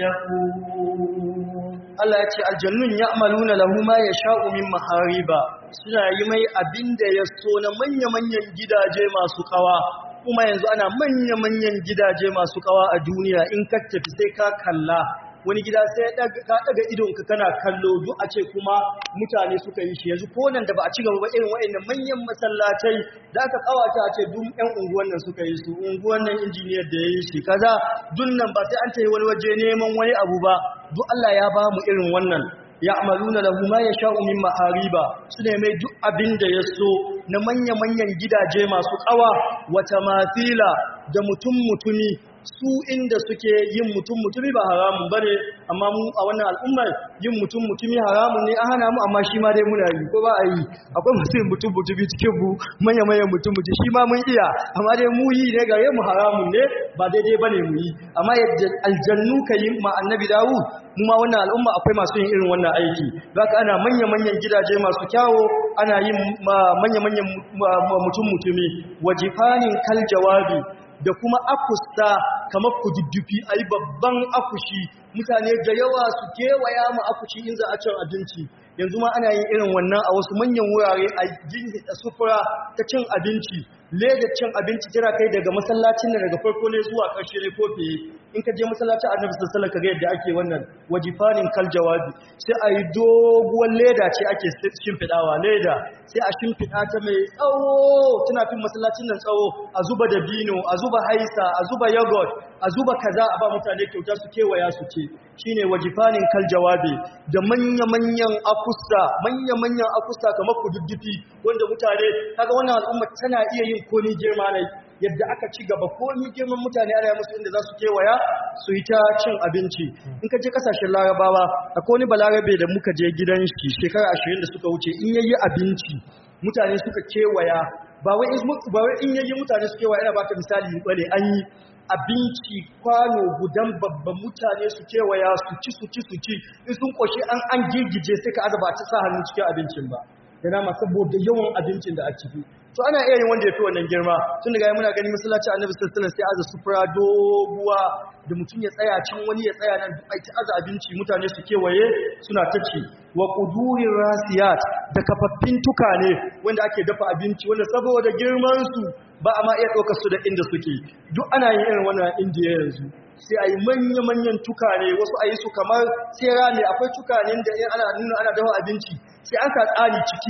الشكور Allah ya ce aljannun ya'maluna lahu ma yasha'u min mahariba suna yi mai abinda ya so na manya-manyan gidaje masu kawa kuma yanzu ana manya-manyan gidaje masu kawa a duniya in ka tafi sai ka kalla wani gida sai ka daga idonka kana kallo duk a ce kuma mutane suka yi shi yanzu ko nan da ba a ci gaba ba irin wa'annan manyan masallatai da aka kawata a ce duk ƴan unguwan nan suka yi su unguwan nan injiniyar da ya yi shi kaza duk nan ba sai an tafi wani waje neman wani abu ba duk Allah ya ba mu irin wannan ya'maluna lahu ma yasha'u min ma'ariba sune mai duk abin da ya so na manya-manyan gidaje masu kawa wata mafila da mutum mutumi su inda suke yin mutum mutumi ba haramun bane amma mu a wannan al'ummar yin mutum mutumi haramun ne a hana mu amma shi ma dai muna yi ko ba a yi akwai masu yin mutum mutumi cikin mu manya manyan mutum mutumi shi ma mun iya amma dai mu yi ne gare mu haramun ne ba daidai bane mu yi amma yadda aljannu ka yi ma annabi dawud mu ma wannan al'umma akwai masu yin irin wannan aiki zaka ana manya manyan gidaje masu kyawo ana yin manya manyan mutum mutumi wajifanin kal jawabi da kuma akusta kamar kududdufi a yi babban akushi mutane da yawa su kewaya ma akushi in za a cin abinci yanzu ma ana yin irin wannan a wasu manyan wurare a jinhida sufura ta cin abinci leda cin abinci tana kai daga masallacin da daga farko ne zuwa ƙarshe ne ko fiye in ka je masallacin annabi sallallahu alaihi wasallam yadda ake wannan wajifanin kal jawabi sai a yi doguwar leda ce ake shimfidawa leda sai a shimfida ta mai tsawo tana fin masallacin nan tsawo a zuba da bino a zuba haisa a zuba yogurt a zuba kaza a ba mutane kyauta su kewaya su ce shine wajifanin kal jawabi da manya-manyan akusta manya-manyan akusta kamar kududdufi wanda mutane kaga wannan al'umma tana iya yin komi girma ne yadda aka ci gaba komi girman mutane ana musu inda za su kewaya su yi ta cin abinci in ka je kasashen larabawa akwai wani balarabe da muka je gidan shi shekara ashirin da suka wuce in yayi abinci mutane suka kewaya ba wai in yayi mutane su kewaya ina baka misali bane an yi abinci kwano gudan babban mutane su kewaya su ci su ci su ci in sun koshi an an girgije sai ka azaba ta sa hannu cikin abincin ba yana ma saboda yawan abincin da a ciki to ana iya yin wanda ya fi wannan girma tun daga muna gani masallaci annabi sallallahu alaihi wasallam sai aza sufura doguwa da mutum ya tsaya cin wani ya tsaya nan duk ai ta aza abinci mutane su kewaye suna ta ci wa qudurir rasiyat da kafaffin tukane wanda ake dafa abinci wanda saboda girman su ba a ma iya ɗaukar su da inda suke duk ana yin irin wannan indiya yanzu sai a yi manya-manyan tukane wasu a yi su kamar tsera ne akwai tukanen da in ana nuna ana dafa abinci sai an sa tsari ciki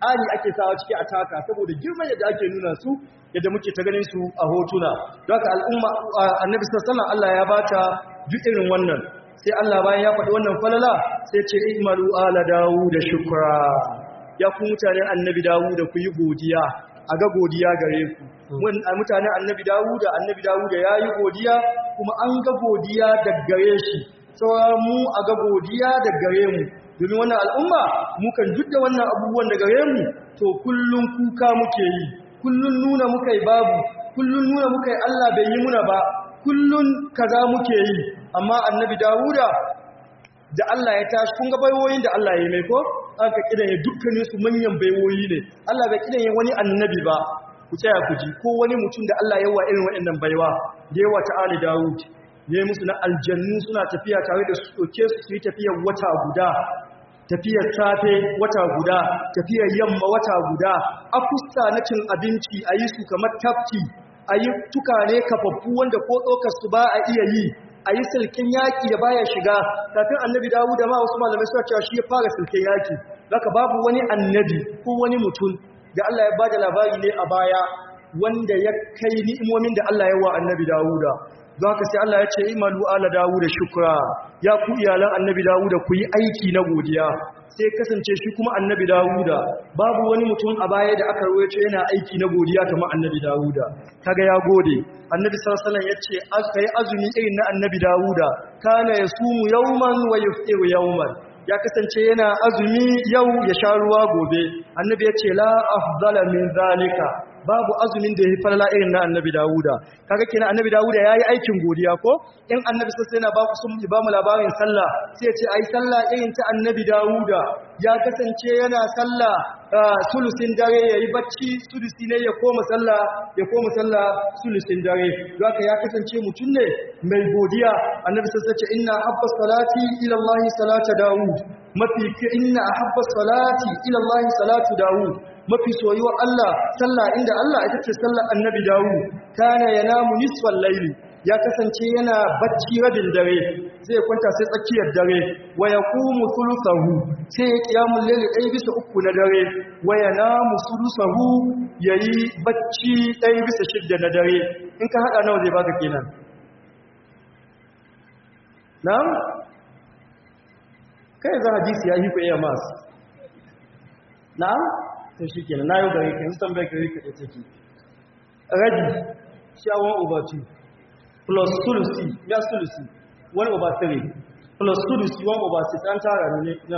tsari ake sawa ciki a taka saboda girman yadda ake nuna su yadda muke ta ganin su a hotuna don haka al'umma annabi sallallahu Allah ya bata duk irin wannan sai Allah bayan ya faɗi wannan falala sai ce i'malu ala da shukra ya ku mutanen annabi dawud ku yi godiya a ga godiya gare ku mutanen annabi dawud annabi dawud ya yi godiya kuma an ga godiya daga gare shi sauran mu a ga godiya daga gare mu domin wannan al'umma mukan duk da wannan abubuwan da gare mu to kullum kuka muke yi kullum nuna muka yi babu kullum nuna muka yi Allah bai yi muna ba kullum kaza muke yi amma annabi dawuda da Allah ya tashi kun ga baiwoyin da Allah ya yi mai ko aka kidan ya dukkanin su manyan baiwoyi ne Allah bai kidan ya wani annabi ba ku tsaya ku ji ko wani mutum da Allah ya wa irin waɗannan baiwa da yawa ta ali dawud ne musu na aljannu suna tafiya tare da su ɗauke su su yi tafiyar wata guda tafiyar safe wata guda tafiyar yamma wata guda akusta na cin abinci a yi su kamar tafki a yi tukane kafaffu wanda ko tsokar su ba a iya yi a yi silkin yaƙi da baya shiga kafin annabi dawo da ma wasu malamai suna cewa shi ya fara silkin yaƙi zaka babu wani annabi ko wani mutum da Allah ya ba da labari ne a baya wanda ya kai ni'imomin da Allah ya wa annabi dawuda don haka sai Allah ya ce imalu ala dawuda shukra ya ku iyalan annabi dawuda ku yi aiki na godiya sai kasance shi kuma annabi dawuda babu wani mutum a baya da aka rawaito yana aiki na godiya kamar annabi dawuda kaga ya gode annabi sallallahu alaihi wasallam yace kai azumi irin na annabi dawuda kana yasumu yawman wa yufṭiru yawman ya kasance yana azumi yau ya sha ruwa gobe annabi yace la afdala min zalika babu azumin da ya falala irin na annabi dawuda kaga kenan annabi dawuda yayi aikin godiya ko in annabi sai yana ba ku sun ba mu labarin sallah sai ya ce ai sallah irin ta annabi dawuda ya kasance yana sallah sulusin dare yayi bacci sulusi ne ya koma sallah ya koma sallah sulusin dare haka ya kasance mutum ne mai godiya annabi sai ya ce inna habba salati ila allahi salata dawud mafi inna habba salati ila allahi salatu dawud mafi soyuwa Allah sallah inda Allah ita ce sallar annabi dawu kana yanamu nisfal layli ya kasance yana bacci rabin dare zai kwanta sai tsakiyar dare wa yaqumu thuluthahu sai ya qiyamul layli ɗaya bisa uku na dare wa yanamu thuluthahu yayi bacci ɗaya bisa shidda na dare in ka hada nawa zai baka kenan na'am kai za hadisi ya hifa iya mas na'am sai shi kenan na yau gare ka yanzu tambayar gare ka ɗaya take rabi shawon over 2 plus sulusi ya sulusi 1 over 3 plus sulusi 1 over 6 an tara ne na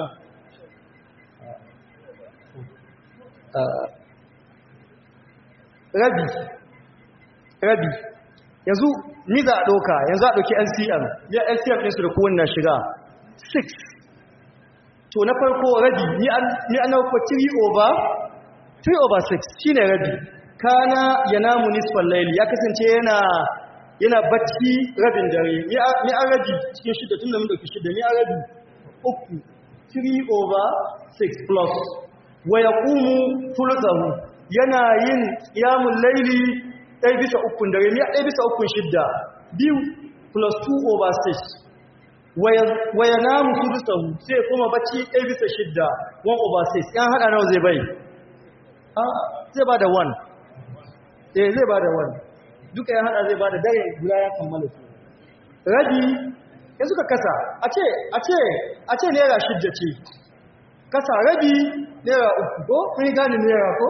rabi rabi yanzu ni za a ɗauka yanzu a ɗauki lcm ya lcm ɗinsu da kowanne shiga 6 to na farko rabi ni an nauko 3 over 3 over 6 shine rabi kana yanamu nisfal layli ya kasance yana yana bacci rabin dare ni an rabi cikin shida tunda mun dauki shida ni an rabi uku 3 over 6 plus wa yaqumu thuluthahu yana yin qiyamul layli ɗaya bisa ukun dare ni ɗaya bisa ukun shidda biyu plus 2 over 6 waya namu sudusahu sai kuma bacci ɗaya bisa shidda 1 over 6 yan haɗa nawa zai bai zai ba da 1 eh zai ba da 1 duka yan haɗa zai ba da dare guda ya kammala su rabi ya suka kasa a ce a ce a ce naira shidda ce kasa rabi naira uku ko mai gani naira ko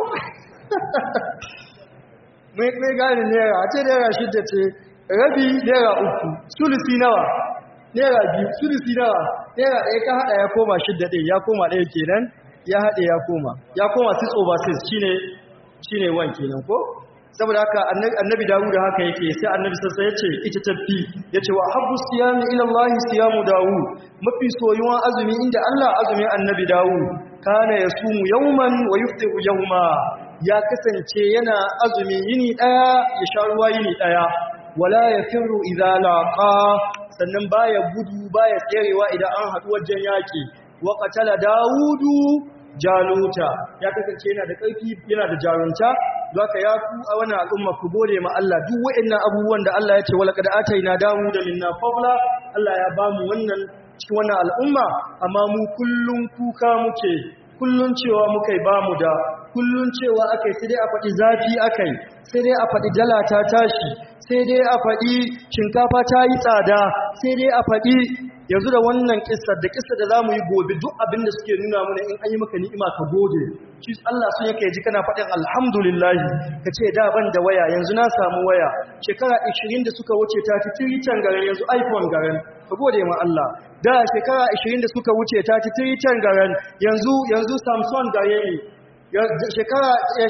mai gani naira a ce naira shidda ce rabi naira uku sulusi nawa naira biyu sulusi nawa naira ɗaya ka haɗa ya koma shidda ɗaya ya koma ɗaya kenan ya haɗe ya koma ya koma 6 over 6 shine shine 1 kenan ko saboda haka annabi dawud haka yake sai annabi sassa ya ce ita tafi ya ce wa habbu siyami ila Allah siyamu dawud mafi soyuwan azumi inda Allah azumin annabi dawud kana yasumu yawman wa yuftiru yawma ya kasance yana azumi yini daya ya sha ruwa yini daya wala yafiru idza laqa sannan baya gudu baya tserewa idan an haɗu wajen yaƙi wa qatala dawudu jaluta ya kasance yana da ƙarfi yana da jarunta zaka ya ku a wannan al'umma ku gode ma Allah duk waɗannan abubuwan da Allah ya ce wala qad ataina dawuda minna fadla Allah ya bamu wannan cikin wannan al'umma amma mu kullun kuka muke kullun cewa muka yi bamu da kullun cewa akai sai dai a faɗi zafi akai sai dai a faɗi dala ta tashi sai dai a faɗi shinkafa ta yi tsada sai dai a faɗi yanzu da wannan kissar da kissar da zamu yi gobe duk abin da suke nuna mana in an yi maka ni'ima ka gode shi Allah sun yake ji kana faɗin alhamdulillah ka ce da ban da waya yanzu na samu waya shekara 20 da suka wuce ta fi tiritan garin yanzu iPhone garin ka gode ma Allah da shekara 20 da suka wuce ta fi tiritan garin yanzu yanzu Samsung gare ni shekara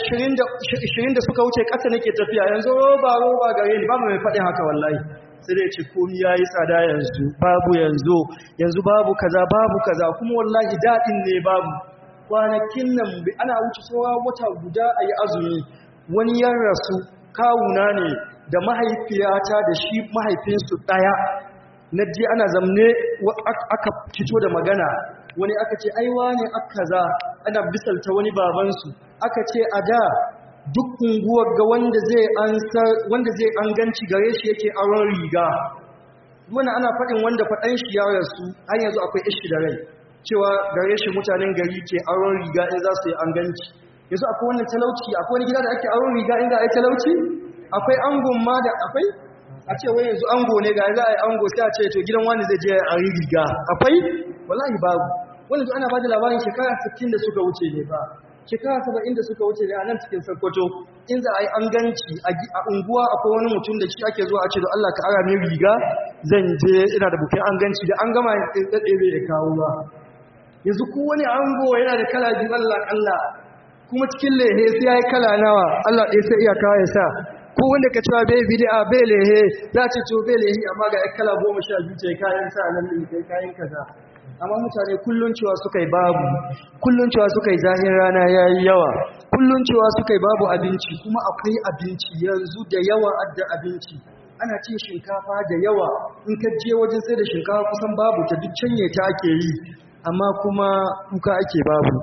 20 da suka wuce ƙasa nake tafiya yanzu roba roba gare ni ba mu mai faɗin haka wallahi sai dai ce komi ya yi tsada yanzu babu yanzu yanzu babu kaza babu kaza kuma wallahi daɗin ne babu kwanakin nan ana wuce tsawa wata guda a yi azumi wani yan rasu kawuna ne da mahaifiyata da shi mahaifinsu ɗaya na je ana zamne aka fito da magana wani aka ce aiwa ne aka za ana bisalta wani babansu aka ce a da duk unguwar ga wanda zai wanda zai an ganci gare shi yake aron riga wani ana faɗin wanda faɗan shi ya rasu har yanzu akwai ishi da rai cewa gare shi mutanen gari ke aron riga in za su yi an ganci yanzu akwai wannan talauci akwai wani gida da ake aron riga in za a yi talauci akwai angon ma da akwai a ce wai yanzu ango ne ga za a yi ango sai a ce to gidan wani zai je a yi riga akwai wallahi babu wani ana ba da labarin shekara 60 da suka wuce ne ba shekara saba'in da suka wuce ne a nan cikin sarkwato in za a yi an ganci a unguwa akwai wani mutum da shi ake zuwa a ce da Allah ka ara min riga zan je ina da bukin an ganci da an gama ya tsaye bai da kawo ba yanzu ko wani ango yana da kala biyu Allah Allah kuma cikin lehe sai ya yi kala nawa Allah ɗaya sai iya kawo ya sa ko wanda ka cewa bai bid'a bai lehe za ce to bai lehe amma ga kala goma sha biyu ce kayan sa nan ne kayan kaza amma mutane kullun cewa suka yi babu kullun cewa suka yi zahin rana ya yi yawa kullun cewa suka yi babu abinci kuma akwai abinci yanzu da yawa adda abinci ana cin shinkafa da yawa in ka je wajen sai da shinkafa kusan babu ta duk canye ta ake yi amma kuma kuka ake babu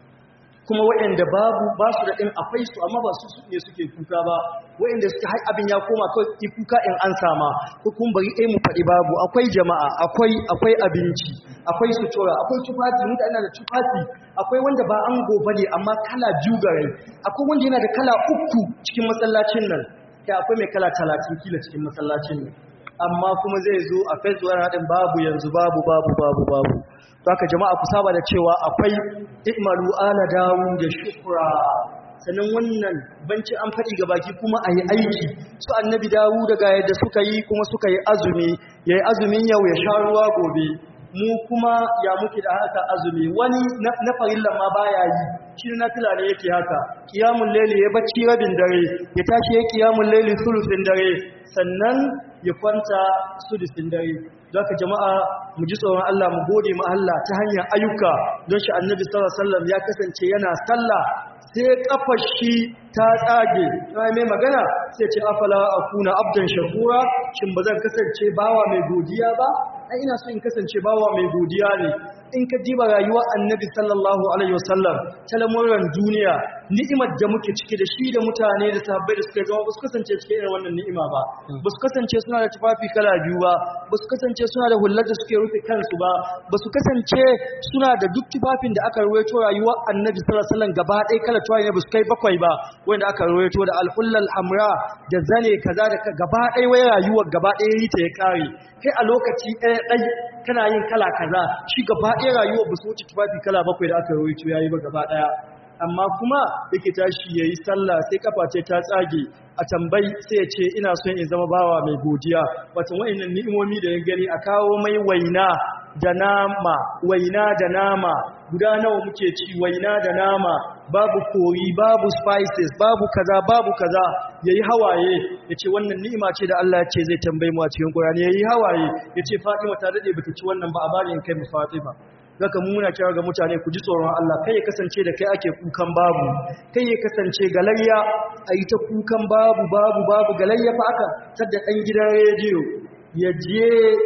kuma waɗanda babu ba su da ɗin akwai su amma ba su ne suke kuka ba waɗanda suke hai abin ya koma kawai ki kuka in an sama ko kuma bari ɗaya mu faɗi babu akwai jama'a akwai akwai abinci akwai sutura akwai tufafi mun ana da tufafi akwai wanda ba an gobe ne amma kala biyu gare akwai wanda yana da kala uku cikin masallacin nan kai akwai mai kala talatin kila cikin masallacin nan amma kuma zai zo a facebook haɗin babu yanzu babu babu babu babu Baka jama'a ku saba da cewa akwai ikmalu ala dawu da shukra sannan wannan banci an faɗi ga baki kuma a yi aiki su annabi dawu daga yadda suka yi kuma suka yi azumi ya yi azumin yau ya sha ruwa gobe mu kuma ya muke da haka azumi wani na farillan ma baya yi shi na fila ne yake haka kiyamun laili ya bacci rabin dare ya tashi ya kiyamun laili sulusin dare sannan ya kwanta sudusin dare don ka jama'a mu ji tsoron Allah mu gode ma Allah ta hanyar ayyuka don shi annabi sallallahu alaihi wasallam ya kasance yana sallah sai kafar shi ta tsage sai mai magana sai ce afala akuna abdan shakura shin bazan kasance bawa mai godiya ba ai ina so in kasance bawa mai godiya ne in ka diba rayuwar annabi sallallahu alaihi wasallam ta lamuran duniya ni'imar da muke ciki da shi da mutane da sahabbai da suka zama ba su kasance cikin irin wannan ni'ima ba ba su kasance suna da tufafi kala biyu ba ba su kasance suna da hullar da suke rufe kansu ba ba su kasance suna da duk tufafin da aka ruwaito rayuwar annabi sallallahu alaihi wasallam gaba ɗaya kala tuwaye ne ba su kai bakwai ba wanda aka ruwaito da alhullal hamra da zane kaza da gaba ɗaya wai rayuwar gaba ɗaya yi ta ya kare kai a lokaci ɗaya ɗai kana yin kala kaza shi gaba ɗaya rayuwar ba su wuce tufafi kala bakwai da aka ruwaito yayi ba gaba ɗaya amma kuma yake tashi yayi sallah sai kafa ce ta tsage a tambayi sai ya ce ina son in zama bawa mai godiya wato wayannan ni'imomi da ya gani a kawo mai waina da nama waina da nama guda nawa muke ci waina da nama babu kori babu spices babu kaza babu kaza yayi hawaye yace wannan ni'ima ce da Allah ya ce zai tambaye mu a cikin Qur'ani yayi hawaye yace Fatima ta dade bata ci wannan ba a bari in kai mu Fatima zaka muna kira ga mutane ku ji tsoron Allah kai ya kasance da kai ake kukan babu kai ya kasance galayya a yi ta kukan babu babu babu galayya fa aka tadda ɗan gidan rediyo ya je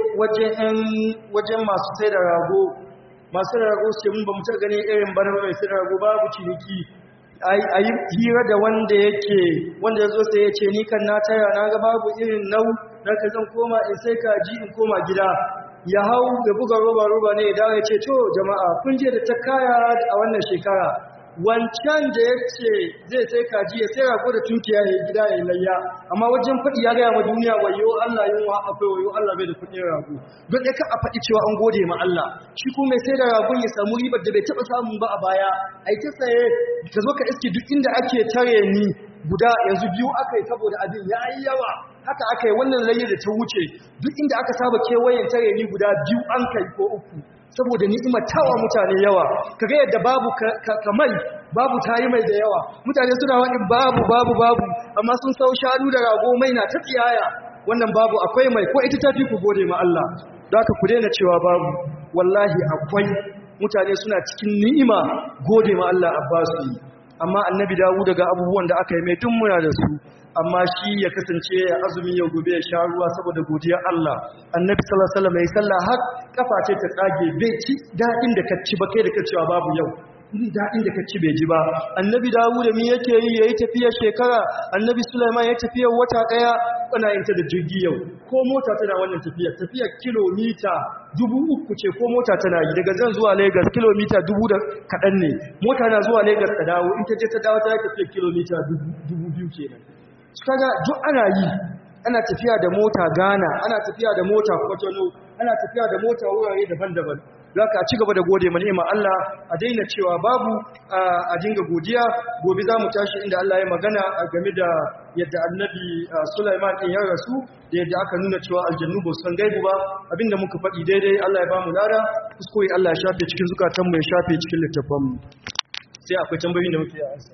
wajen masu sai da rago masu da rago sai mun ba mu ta gani irin bana mai sai da rago babu ciniki a yi hira da wanda yake wanda ya zo sai ya ce ni kan na tara na ga babu irin nau na ka zan koma in sai kaji in koma gida ya hau da buga roba roba ne ya dawo ya ce to jama'a kun je da ta kaya a wannan shekara wancan da ya ce zai sai kaji ya sai rago da tunkiya ya yi gida ya yi layya amma wajen faɗi ya gaya ma duniya wayo Allah yin wa akwai wayo Allah bai da kuɗin rago don ɗaya ka a faɗi cewa an gode ma Allah shi kuma mai sai da ragon ya samu ribar da bai taɓa samun ba a baya a yi ta saye ka zo ka iske duk inda ake tare ni guda yanzu biyu aka yi saboda abin ya yi yawa haka aka yi wannan layya da ta wuce duk inda aka saba kewayen tare ni guda biyu an kai ko uku saboda ni'imar tawa mutane yawa kaga yadda babu kamai babu tayi mai da yawa mutane suna wani babu babu babu amma sun sau shanu da rago mai na ta tsiyaya wannan babu akwai mai ko ita tafi ku gode ma Allah da haka ku daina cewa babu wallahi akwai mutane suna cikin ni'ima gode ma Allah abbasu yi amma annabi dawo daga abubuwan da aka yi mai tun muna da su amma shi ya kasance ya azumi yau gobe ya sha ruwa saboda godiyar Allah annabi sallallahu alaihi wasallam ya sallah har kafa ce ta tsage bai ci dadin da ka ci ba kai da ka cewa babu yau ni dadin da ka ci bai ji ba annabi Dawud mi yake yi yayi tafiya shekara annabi Sulaiman ya tafiya wata daya kana yin ta da jirgi yau ko mota tana wannan tafiya tafiya kilomita dubu uku ce ko mota tana yi daga zan zuwa Lagos kilomita dubu da kaɗan ne mota na zuwa Lagos ta dawo in ta je ta dawo ta tafiya kilomita dubu biyu kenan kaga duk ana yi ana tafiya da mota Ghana ana tafiya da mota Kotono ana tafiya da mota wurare daban-daban zaka ci gaba da gode ma ni'ima Allah a daina cewa babu a dinga godiya gobe za mu tashi inda Allah ya magana game da yadda annabi Sulaiman din ya rasu da yadda aka nuna cewa aljannu ba san gaibu ba abinda muka faɗi daidai Allah ya bamu lada kuskure Allah ya shafe cikin zukatanmu ya shafe cikin littafanmu sai akwai tambayoyin da muke yi ansa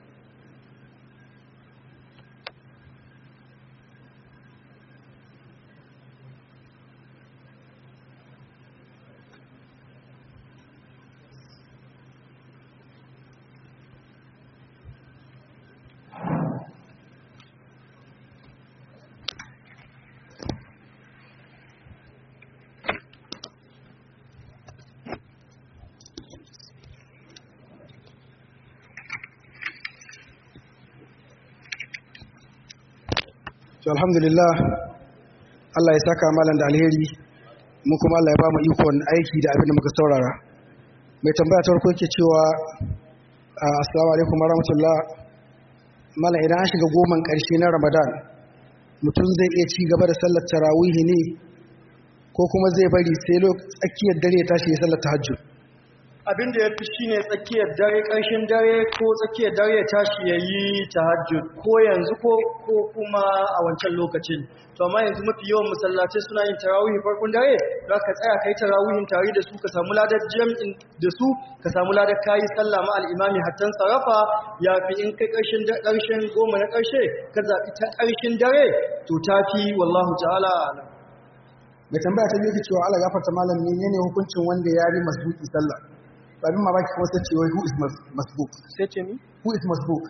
to alhamdulillah Allah ya saka malam da alheri mu kuma Allah ya ba mu ikon aiki da abin da muka saurara mai tambaya ta farko yake cewa assalamu alaikum warahmatullah malam idan an shiga goman karshe na Ramadan mutum zai iya ci gaba da sallar tarawih ne ko kuma zai bari sai tsakiyar dare ya tashi ya sallar tahajjud abin da ya fi shi ne tsakiyar dare ƙarshen dare ko tsakiyar dare ya tashi ya yi tahajjud ko yanzu ko kuma a wancan lokacin to amma yanzu mafi yawan masallatai suna yin tarawihi farkon dare za ka tsaya kai tarawihin tare da su ka samu ladar jam'in da su ka samu ladar kayi sallah ma al'imami hattan sarrafa ya fi in kai ƙarshen ƙarshen goma na ƙarshe ka zaɓi ta ƙarshen dare to ta fi wallahu ta'ala mai tambaya ta biyu cewa Allah gafarta malam menene hukuncin wanda ya yi masbuki sallah abin mamaki kuma sai ce wai who is masbuk sai ce mi who is masbuk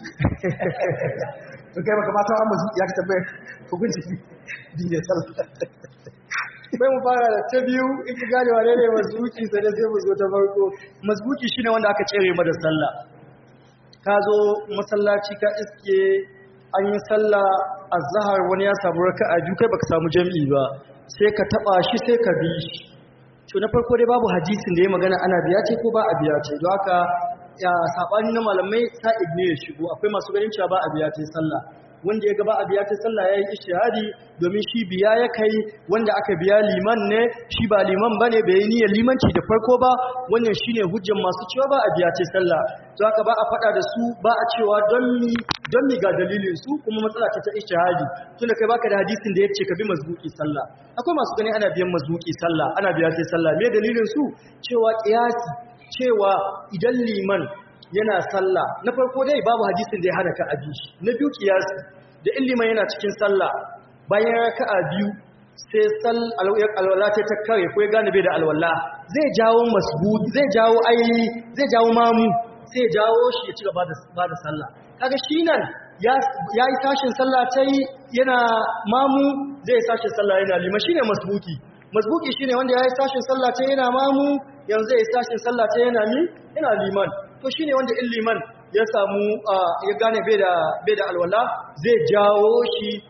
to kai baka mata amma ya ka tambaye hukunci dinne sallah bai mu fara da ta biyu in ki gane wane ne masbuki sai da sai mu zo ta farko masbuki shine wanda aka cere mada sallah ka zo masallaci ka iske an yi sallah azhar wani ya samu raka'a biyu kai baka samu jami'i ba sai ka taba shi sai ka bi shi to na farko dai babu hadisin da ya magana ana biya ce ko ba a biya ce don haka ya sabani na malamai sa'id ne ya shigo akwai masu ganin cewa ba a biya ce sallah wanda ya gaba a biya ta sallah yayi ishtihadi domin shi biya ya kai wanda aka biya liman ne shi ba liman bane bai yi niyyar limanci da farko ba wannan shine hujjan masu cewa ba a biya ta sallah to haka ba a fada da su ba a cewa don mi don mi ga dalilin su kuma matsala ta ta ishtihadi tunda kai baka da hadisin da yace ka bi mazbuki sallah akwai masu gani ana biyan mazbuki sallah ana biya ta sallah me dalilin su cewa qiyasi cewa idan liman yana sallah na farko dai babu hadisin da ya hana ka abi shi na biyu kiyasi da illiman yana cikin sallah bayan raka'a biyu sai sal alwala ta ta kare ko ya gane bai da alwala zai jawo masbud zai jawo ai zai jawo mamu sai ya jawo shi ya ci gaba da ba da sallah kaga shi nan ya yi tashin sallah tai yana mamu zai tashin sallah yana liman shine masbuki masbuki shine wanda ya yi tashin sallah tai yana mamu yanzu zai yi tashin sallah tai yana mi yana liman to shine wanda in liman ya samu ya gane bai da bai da alwala zai jawo shi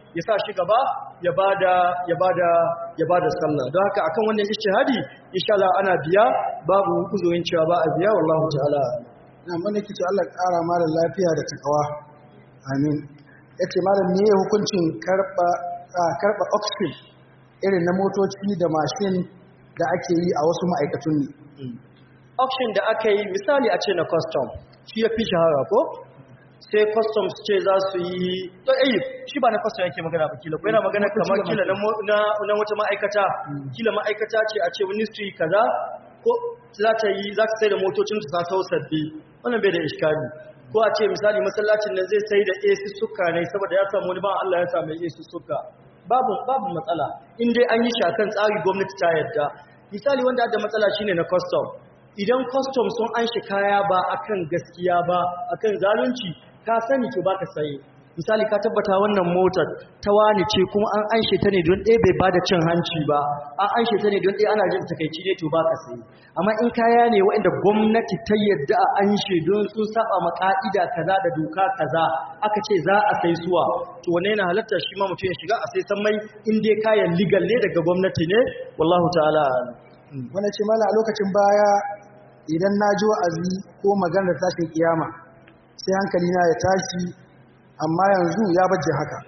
ya sa shi gaba ya bada ya bada ya bada sallah don haka akan wannan ijtihadi insha Allah ana biya babu uzurin cewa ba a biya wallahu ta'ala na mana kici Allah ya ƙara malam lafiya da takawa amin yace malam me hukuncin karba karba oxygen irin na motoci da mashin da ake yi a wasu ma'aikatun ne auction da aka yi misali a ce na custom shi ya fi shahara ko sai customs ce za su yi to eh shi ba na custom yake magana ba kila ko yana magana kamar kila na mo- na na wata ma'aikata kila ma'aikata ce a ce ministry kaza ko za ta yi za ta sai da motocin ta sau sabbi wannan bai da iskali ko a ce misali masallacin nan zai sai da AC suka ne saboda ya samu wani ba Allah ya samu AC suka babu babu matsala in dai an yi shi akan tsari gwamnati ta yadda misali wanda da matsala shine na custom idan custom sun an shi kaya ba akan gaskiya ba akan zalunci ka sani to baka saye misali ka tabbata wannan motar ta wani ce kuma an anshe ta ne don ɗaya bai bada cin hanci ba an anshe ta ne don ɗaya ana jin takaici ne to baka saye amma in kaya ne waɗanda gwamnati ta yadda a anshe don sun saba ma ka'ida kaza da doka kaza aka ce za a sai suwa to wannan yana halatta shi ma mutum ya shiga a sai san mai in dai kayan legal ne daga gwamnati ne wallahu ta'ala a'lam. wani ce mala a lokacin baya idan na ji wa'azi ko maganar tashin kiyama sai hankali na ya tashi amma yanzu ya baje haka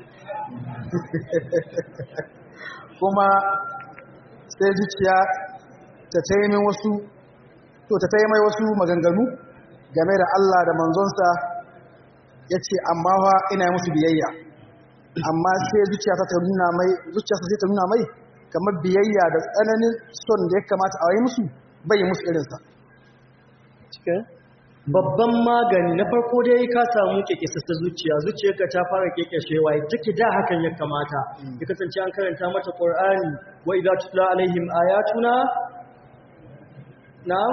kuma sai zuciya ta taimin wasu to ta taimai wasu maganganu game da Allah da manzonsa ya ce amma fa ina yi musu biyayya amma sai zuciya ta nuna mai zuciya sai ta nuna mai kamar biyayya da tsananin son da ya kamata a yi musu bai yi musu irinsa cikin babban magani na farko dai ka samu kekesassa zuciya zuciyarka ta fara kekeshewa take da hakan ya kamata ya kasance an karanta mata qur'ani wa idza tutla alaihim ayatuna na'am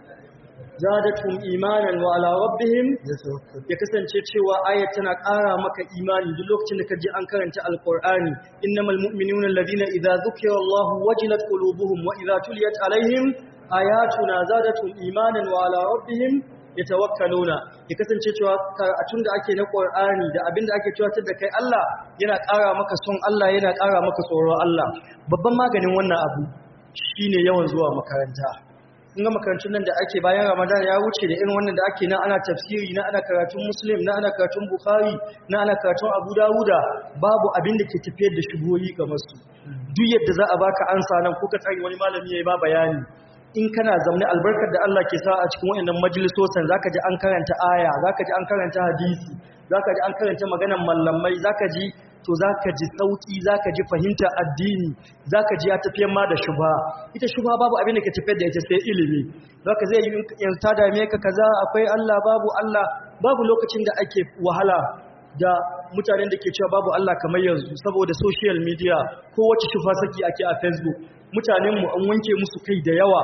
zadatum imanan wa ala rabbihim ya kasance cewa ayat tana ƙara maka imani duk lokacin da ka ji an karanta alqur'ani innamal mu'minuna alladhina idza dhukira Allahu wajilat qulubuhum wa idza tuliyat alaihim ayatuna zadatum imanan wa ala rabbihim yatawakkaluna ya kasance cewa karatun da ake na Qur'ani da abin da ake tuwatar da kai Allah yana ƙara maka son Allah yana ƙara maka tsoron Allah babban maganin wannan abu shine yawan zuwa makaranta in ga makarantun nan da ake bayan Ramadan ya wuce da irin wannan da ake na ana tafsiri na ana karatun Muslim na ana karatun Bukhari na ana karatun Abu Dawuda babu abin da ke tafiyar da shugoyi kamar su duk yadda za a baka ansa nan ko ka tsari wani malami yayi ba bayani in kana zaune albarkar da Allah ke sa a cikin wayannan majalisosan zaka ji an karanta aya zaka ji an karanta hadisi zaka ji an karanta maganar mallamai zaka ji to zaka ji sauki zaka ji fahimta addini zaka ji ya tafiyar ma da shubha ita shubha babu abin da ke tafiyar da ita sai ilimi zaka zai yi yanzu ta dame ka kaza akwai Allah babu Allah babu lokacin da ake wahala da mutanen da ke cewa babu Allah kamar yanzu saboda social media ko wacce shufa saki ake a Facebook mutanenmu an wanke musu kai da yawa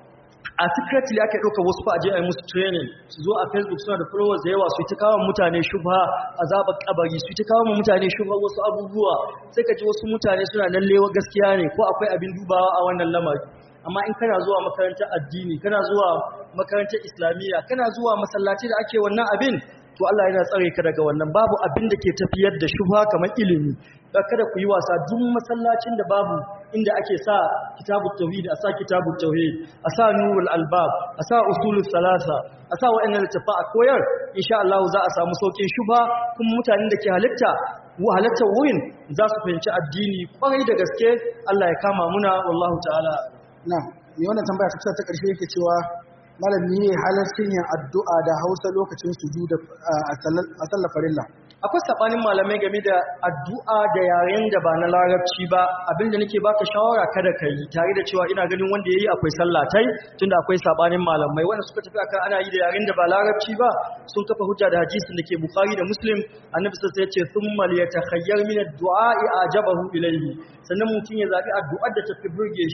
a secretly aka ɗauka wasu fa'aje a yi musu training su zo a facebook suna da followers da yawa su yi ta kawo mutane shubha azabar kabari su yi ta kawo mutane shubha wasu abubuwa sai ka ji wasu mutane suna nan lewa gaskiya ne ko akwai abin dubawa a wannan lamari amma in kana zuwa makarantar addini kana zuwa makarantar islamiyya kana zuwa masallaci da ake wannan abin to Allah yana tsare ka daga wannan babu abin da ke tafiyar da shubha kamar ilimi kada ku yi wasa duk masallacin da babu inda ake sa kitabut tauhid a sa kitabut tauhid a sa nurul albab a sa usulus salasa a sa wa'annan littafa a koyar insha Allah za a samu saukin shubha kuma mutanen da ke halitta halatta wurin za su fahimci addini kwarai da gaske Allah ya kama muna wallahu ta'ala na mai wannan tambaya ta kusa ta ƙarshe yake cewa malami ne halarcin yin addu'a da hausa lokacin sujuda a sallar farilla akwai sabanin malamai game da addu'a da yaren da ba na larabci ba abinda nake baka shawara kada ka yi tare da cewa ina ganin wanda yayi akwai sallatai tunda akwai sabanin malamai wanda suka tafi akan ana yi da yaren da ba larabci ba sun kafa hujja da hadisin da ke bukhari da muslim annabi sallallahu alaihi wasallam ya ce thumma liyatakhayyar min ad-du'a ajabahu ilayhi sannan mutum ya zabi addu'ar da tafi burge shi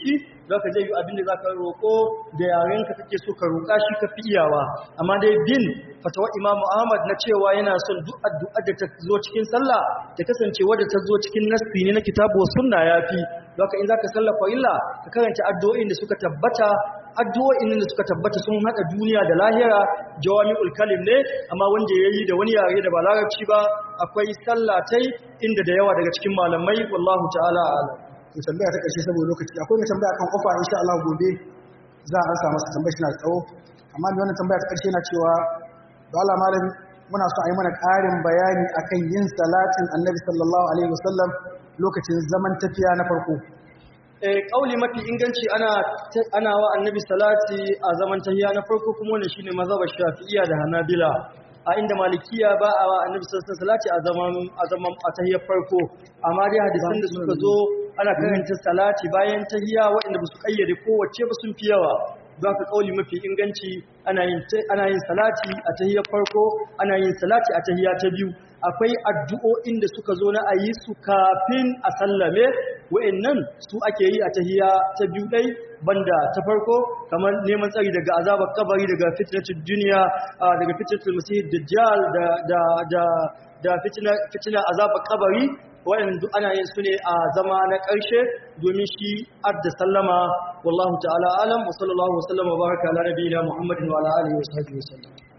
zaka je yi abin da zaka roko da yaren ka kake so ka roka shi ka fi iyawa amma dai bin fatawa Imam Ahmad na cewa yana son duk addu'a da ta zo cikin sallah ta kasance wadda ta zo cikin nassi ne na kitabu sunna yafi zaka in zaka sallafa illa ka karanta addu'o'in da suka tabbata addu'o'in da suka tabbata sun hada duniya da lahira jawami'ul kalim ne amma wanda yayi da wani yare da ba larabci ba akwai sallatai inda da yawa daga cikin malamai wallahu ta'ala a'lam to tambaya ta karshe saboda lokaci akwai mai tambaya kan kofa insha Allah gobe za a ansa masa tambaya shi na tsawo amma mai wannan tambaya ta karshe na cewa da Allah malam muna so a yi mana ƙarin bayani akan yin salatin annabi sallallahu alaihi wasallam lokacin zaman tafiya na farko eh kauli mafi inganci ana ana wa annabi salati a zaman tahiyya na farko kuma wannan shine mazhabar shafi'iyya da hanabila a inda malikiya ba a wa annabi sallallahu alaihi salati a zaman a zaman a tahiyyar farko amma dai hadisan da suka zo ana karanta salati bayan tahiyya waɗanda ba su kayyade kowace ba sun fi yawa za ka kauli mafi inganci ana yin ana yin salati a tahiyyar farko ana yin salati a tahiyya ta biyu akwai addu'o'in da suka zo na ayi su kafin a sallame wa'annan su ake yi a tahiyya ta biyu dai banda ta farko kamar neman tsari daga azabar kabari daga fitnatul duniya daga fitnatul masih dajjal da da da da fitna fitna azabar kabari waɗanda duk ana yin su ne a zama na ƙarshe domin shi adda sallama wallahu ta'ala alam wa sallallahu wa sallama baraka ala nabiyina muhammadin wa ala alihi wa sahbihi wa sallam